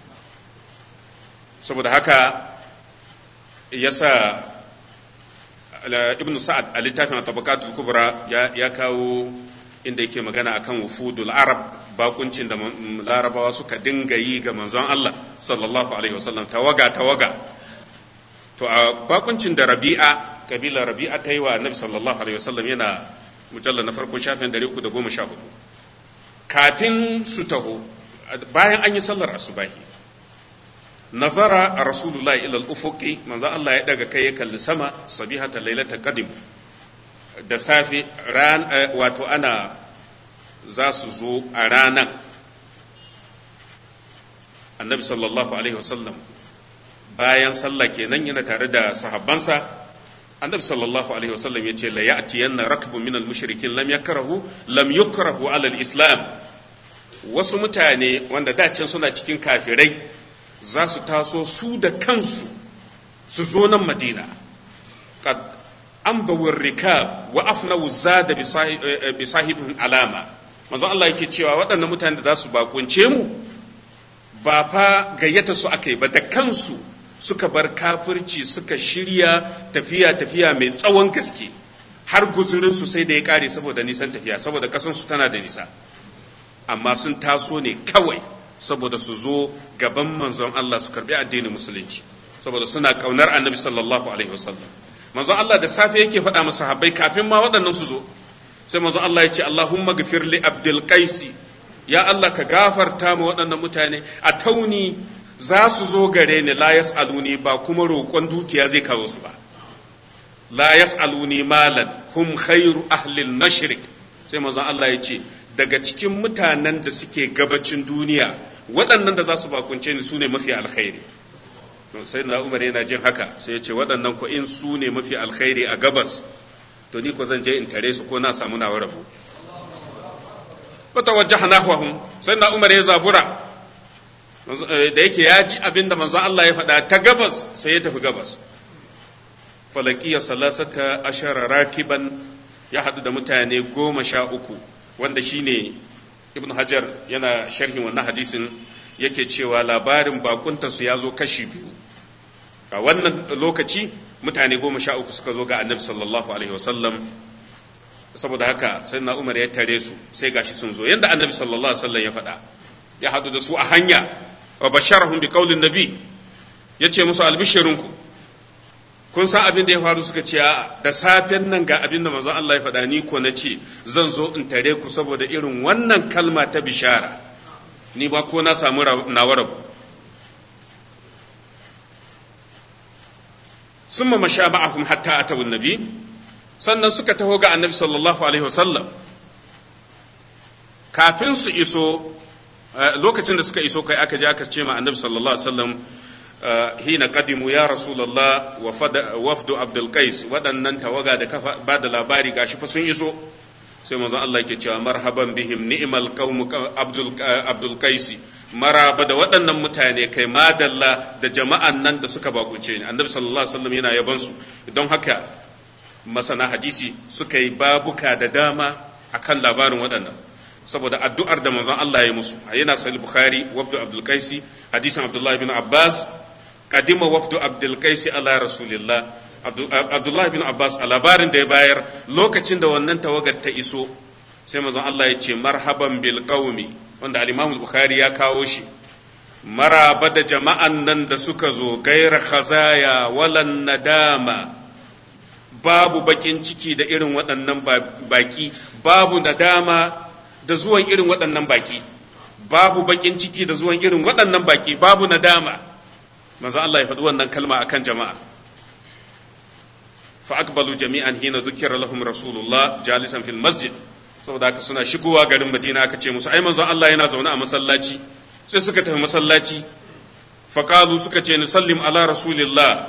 saboda haka yasa ibnu sa'ad a littafin tabaqatul kubra ya kawo inda yake magana akan wufudul arab bakuncin da larabawa suka dinga yi ga manzon Allah sallallahu alaihi wasallam tawaga tawaga to a bakuncin da rabi'a kabila rabi'a ta yi wa annabi sallallahu alaihi wasallam yana mujalla na farko shafin 314 kafin su taho bayan an yi sallar asubahi nazara a rasulullah ila al-ufuqi manzo Allah ya daga kai ya kalli sama sabihata lailata qadim da safe ran wato ana za su zo a ranan annabi sallallahu alaihi wasallam bayan sallah kenan yana tare da sahabbansa annabi sallallahu alaihi wasallam ya ce la ya'tiyanna rakbun minal mushrikin lam yakrahu lam yukrahu ala al-islam wasu mutane wanda da can suna cikin kafirai za su taso su da kansu su zo nan madina qad ambawur rikab wa afnawu zada bi sahibin alama manzo Allah yake cewa waɗannan mutane da za su bakunce mu ba fa gayyata su aka yi ba da kansu suka bar kafirci suka shirya tafiya tafiya mai tsawon gaske har guzurin su sai da ya kare saboda nisan tafiya saboda kasan su tana da nisa amma sun taso ne kawai saboda su zo gaban manzon Allah su karbi addinin musulunci saboda suna kaunar annabi sallallahu alaihi wasallam manzon Allah da safe yake faɗa masa sahabbai kafin ma waɗannan su zo sai manzon Allah ya ce Allahumma gafir li Abdul Qaisi ya Allah ka gafarta ma waɗannan mutane a tauni za su zo gare ni la yas'aluni ba kuma roƙon dukiya zai kawo su ba la yas'aluni malan hum khairu ahli al-mashriq sai manzon Allah ya ce daga cikin mutanen da suke gabacin duniya waɗannan da za su bakunce ni su ne mafi alkhairi sai na umar yana jin haka sai ya ce waɗannan ko in su ne mafi alkhairi a gabas to ni ko zan je in tare su ko na samu nawa rabu wata wajjaha nahwahum sai na umar ya zabura da yake ya ji abin da manzon Allah ya faɗa ta gabas sai ya tafi gabas falakiya salasata ashara rakiban ya haɗu da mutane goma sha uku wanda shine ibn hajar yana sharhin wannan hadisin yake cewa labarin bakuntarsu ya zo kashi biyu a wannan lokaci mutane goma sha uku suka zo ga annabi sallallahu alaihi wasallam saboda haka sai na umar ya tare su sai gashi sun zo yanda annabi sallallahu alaihi wasallam ya faɗa ya hadu da su a hanya wa basharahum bi qaulin nabi yace musu albishirinku kun san abin da ya faru suka ce da safen nan ga abin da manzon Allah ya faɗa ni ko na ce zan zo in tare ku saboda irin wannan kalma ta bishara ni ba ko na samu nawa rabu summa masha ma'ahum hatta atawu nabi sannan suka taho ga annabi sallallahu alaihi wasallam kafin su iso lokacin da suka iso kai aka je aka ce ma annabi sallallahu alaihi wasallam hina qadimu ya rasulullah wa wafdu abdul qais waɗannan tawaga da kafa ba da labari gashi fa sun iso sai manzon Allah yake cewa marhaban bihim ni'mal qaum abdul abdul qais maraba da waɗannan mutane kai madalla da jama'an nan da suka bakunce ni annabi sallallahu alaihi wasallam yana yaban su don haka masana hadisi suka yi babuka da dama akan labarin waɗannan saboda addu'ar da manzon Allah ya musu yana sahih bukhari wafdu abdul qais hadisin abdullahi bin abbas kadima wafdu abdul qais ala rasulillah abdullahi bin abbas a labarin da ya bayar lokacin da wannan tawagar ta iso sai manzon Allah ya ce marhaban bil qaumi wanda al-imam bukhari ya kawo shi maraba da jama'an nan da suka zo gaira khazaya walan nadama babu bakin ciki da irin waɗannan baki babu nadama da zuwan irin waɗannan baki babu bakin ciki da zuwan irin waɗannan baki babu nadama manzo Allah ya faɗi wannan kalma akan jama'a fa aqbalu jami'an hina dhukira lahum rasulullah jalisan fil masjid saboda haka suna shigowa garin Madina aka ce musu ai manzon Allah yana zaune a masallaci sai suka tafi masallaci fa qalu suka ce ni sallim ala rasulillah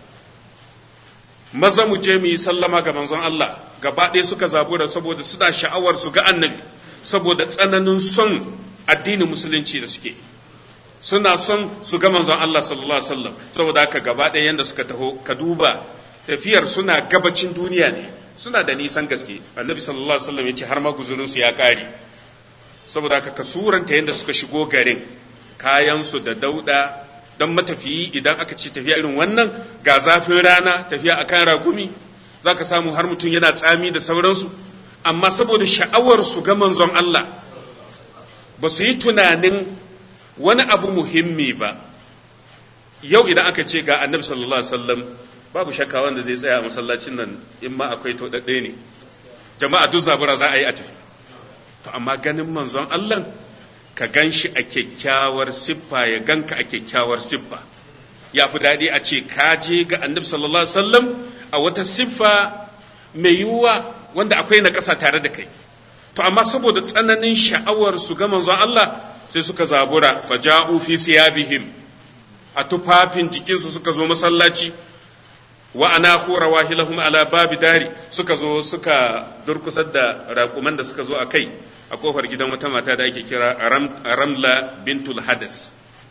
maza mu je mu yi sallama ga manzon Allah gaba ɗaya suka zabura saboda suna sha'awar su ga annabi saboda tsananin son addinin musulunci da suke suna son su ga manzon Allah sallallahu alaihi wasallam saboda haka gaba ɗaya yanda suka taho ka duba tafiyar suna gabacin duniya ne suna da nisan gaske annabi sallallahu alaihi wasallam ya ce har ma guzurin su ya kare saboda haka ka suranta yanda suka shigo garin kayan su da dauda dan matafiyi idan aka ce tafiya irin wannan ga zafin rana tafiya akan ragumi zaka samu har mutum yana tsami da sauransu amma saboda sha'awar su ga manzon Allah ba su yi tunanin wani abu muhimmi ba yau idan aka ce ga annabi sallallahu alaihi wasallam babu shakka wanda zai tsaya a masallacin nan in ma akwai to dadde ne jama'a duk zabura za a yi a tafi to amma ganin manzon Allah ka gan shi a kyakkyawar siffa ya ganka a kyakkyawar siffa ya fi daɗi a ce ka je ga annabi sallallahu alaihi wasallam a wata siffa mai yiwuwa wanda akwai na ƙasa tare da kai to amma saboda tsananin sha'awar su ga manzon Allah sai suka zabura faja'u fi siyabihim a tufafin jikinsu suka zo masallaci wa ana khura wahilahum ala babi dari suka zo suka durkusar da raƙuman da suka zo a kai a kofar gidan wata mata da ake kira ramla bintul hadas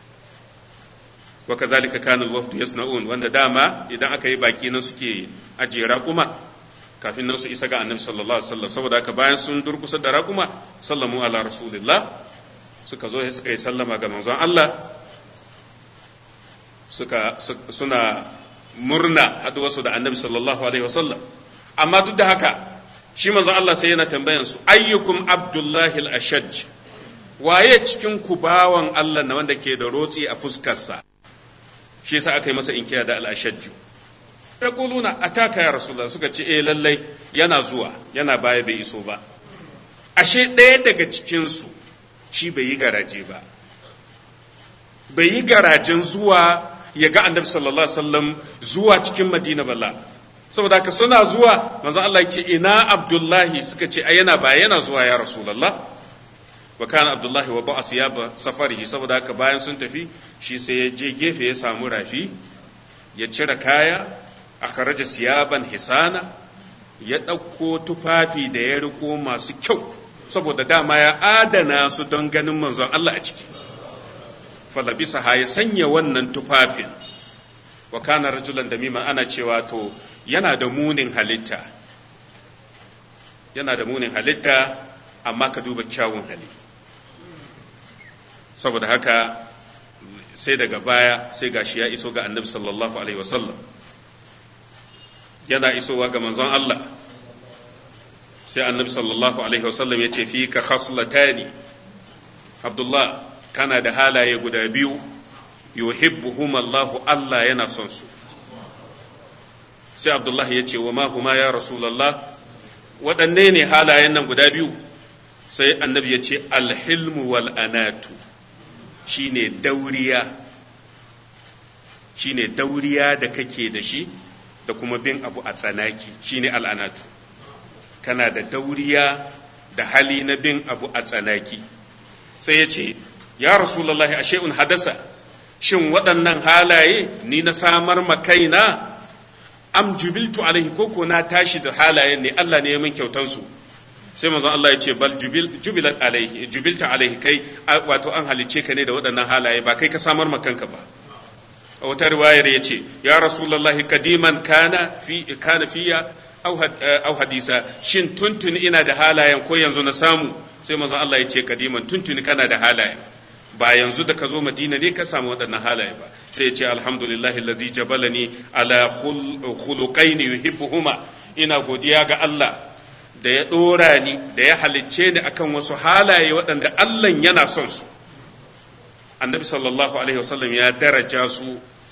wa kazalika kana alwafdu yasna'un wanda dama idan aka yi baki nan suke ajiye raƙuma kafin nan su isa ga annabi sallallahu alaihi wasallam saboda haka bayan sun durkusa da raƙuma sallamu ala rasulillah suka zo suka yi sallama ga manzon Allah suka suna murna haduwarsu da annabi sallallahu alaihi wasallam amma duk da haka shi manzon Allah sai yana tambayan su ayyukum abdullahi al-ashaj waye cikin ku bawan Allah na wanda ke da rotsi a fuskarsa shi yasa aka yi masa inkiya da al-ashaj yaquluna ataka ya rasulullah suka ce eh lallai yana zuwa yana baya bai iso ba ashe ɗaya daga cikin su shi bai yi garaje ba bai yi garajen zuwa ya ga annabi sallallahu alaihi wasallam zuwa cikin madina balla saboda haka suna zuwa manzo Allah ya ce ina abdullahi suka ce ai yana baya yana zuwa ya rasulullah wa kana abdullahi wa ba'a siyaba safarihi saboda haka bayan sun tafi shi sai ya je gefe ya samu rafi ya cire kaya a kharaja siyaban hisana ya ɗauko tufafi da ya riko masu kyau saboda dama ya adana su don ganin manzon Allah a ciki falabisa ha ya sanya wannan tufafin wa kana rajulan da mima ana cewa to yana da munin halitta yana da munin halitta amma ka duba kyawun hali saboda haka sai daga baya sai gashi ya iso ga annabi sallallahu alaihi wasallam yana isowa ga manzon Allah sai annabi sallallahu alaihi wasallam ya ce fi ka khaslatani abdullah kana da halaye guda biyu yuhibbuhum Allah Allah yana son su sai abdullah ya ce wa ma huma ya rasulullah waɗanne ne halayen nan guda biyu sai annabi ya ce alhilmu wal anatu shine dauriya shine dauriya da kake da shi da kuma bin abu a tsanaki shine al'anatu kana da dauriya da hali na bin abu a tsanaki sai ya ce ya rasulallahi ashe un hadasa shin waɗannan halaye ni na samar ma kaina am jubiltu alaihi koko na tashi da halayen ne Allah ne ya min kyautansu sai manzon Allah ya ce bal jubilat alaihi jubilta alaihi kai wato an halice ka ne da waɗannan halaye ba kai ka samar ma kanka ba a wata riwayar ya ce ya rasulullahi kadiman kana fi kana fiya au hadisa shin tuntuni ina da halayen ko yanzu na samu sai manzon Allah ya ce kadiman tuntuni kana da halayen ba yanzu da ka zo madina ne ka samu waɗannan halaye ba sai ya ce alhamdulillahi allazi jabalani ala khuluqaini yuhibbuhuma ina godiya ga Allah da ya ɗora ni da ya halicce ni akan wasu halaye waɗanda Allah yana son su annabi sallallahu alaihi wasallam ya daraja su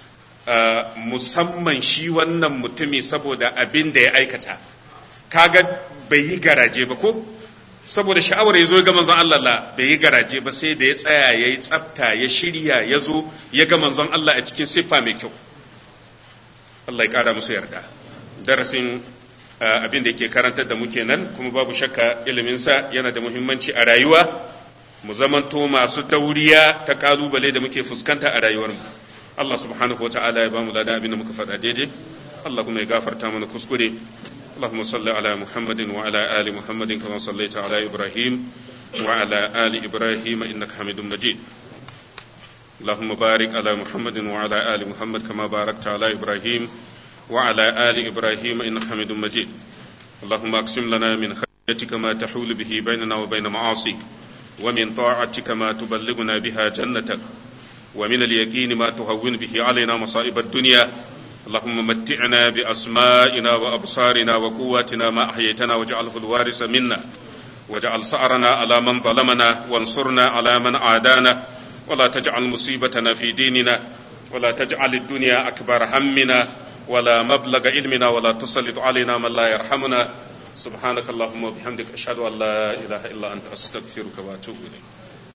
musamman shi wannan mutumi saboda abin da ya aikata kaga bai yi garaje ba ko saboda sha'awar ya zo ga manzon Allah la bai yi garaje ba sai da ya tsaya ya yi tsafta ya shirya ya zo ya ga manzon Allah a cikin siffa mai kyau Allah ya kara musu yarda darasin abin da yake karantar da muke nan kuma babu shakka iliminsa yana da muhimmanci a rayuwa mu zamanto masu dauriya ta kalubale da muke fuskanta a rayuwarmu Allah subhanahu wata'ala ya bamu ladan abin da muka faɗa daidai Allah kuma ya gafarta mana kuskure اللهم صل على محمد وعلى آل محمد كما صليت على إبراهيم وعلى آل إبراهيم إنك حميد مجيد اللهم بارك على محمد وعلى آل محمد كما باركت على إبراهيم وعلى آل إبراهيم إنك حميد مجيد اللهم أقسم لنا من خشيتك ما تحول به بيننا وبين معاصيك ومن طاعتك ما تبلغنا بها جنتك ومن اليقين ما تهون به علينا مصائب الدنيا اللهم متعنا بأسمائنا وأبصارنا وقواتنا ما أحييتنا واجعله الوارث منا واجعل سعرنا على من ظلمنا وانصرنا على من عادانا ولا تجعل مصيبتنا في ديننا ولا تجعل الدنيا أكبر همنا ولا مبلغ علمنا ولا تسلط علينا من لا يرحمنا سبحانك اللهم وبحمدك أشهد أن لا إله إلا أنت أستغفرك وأتوب إليك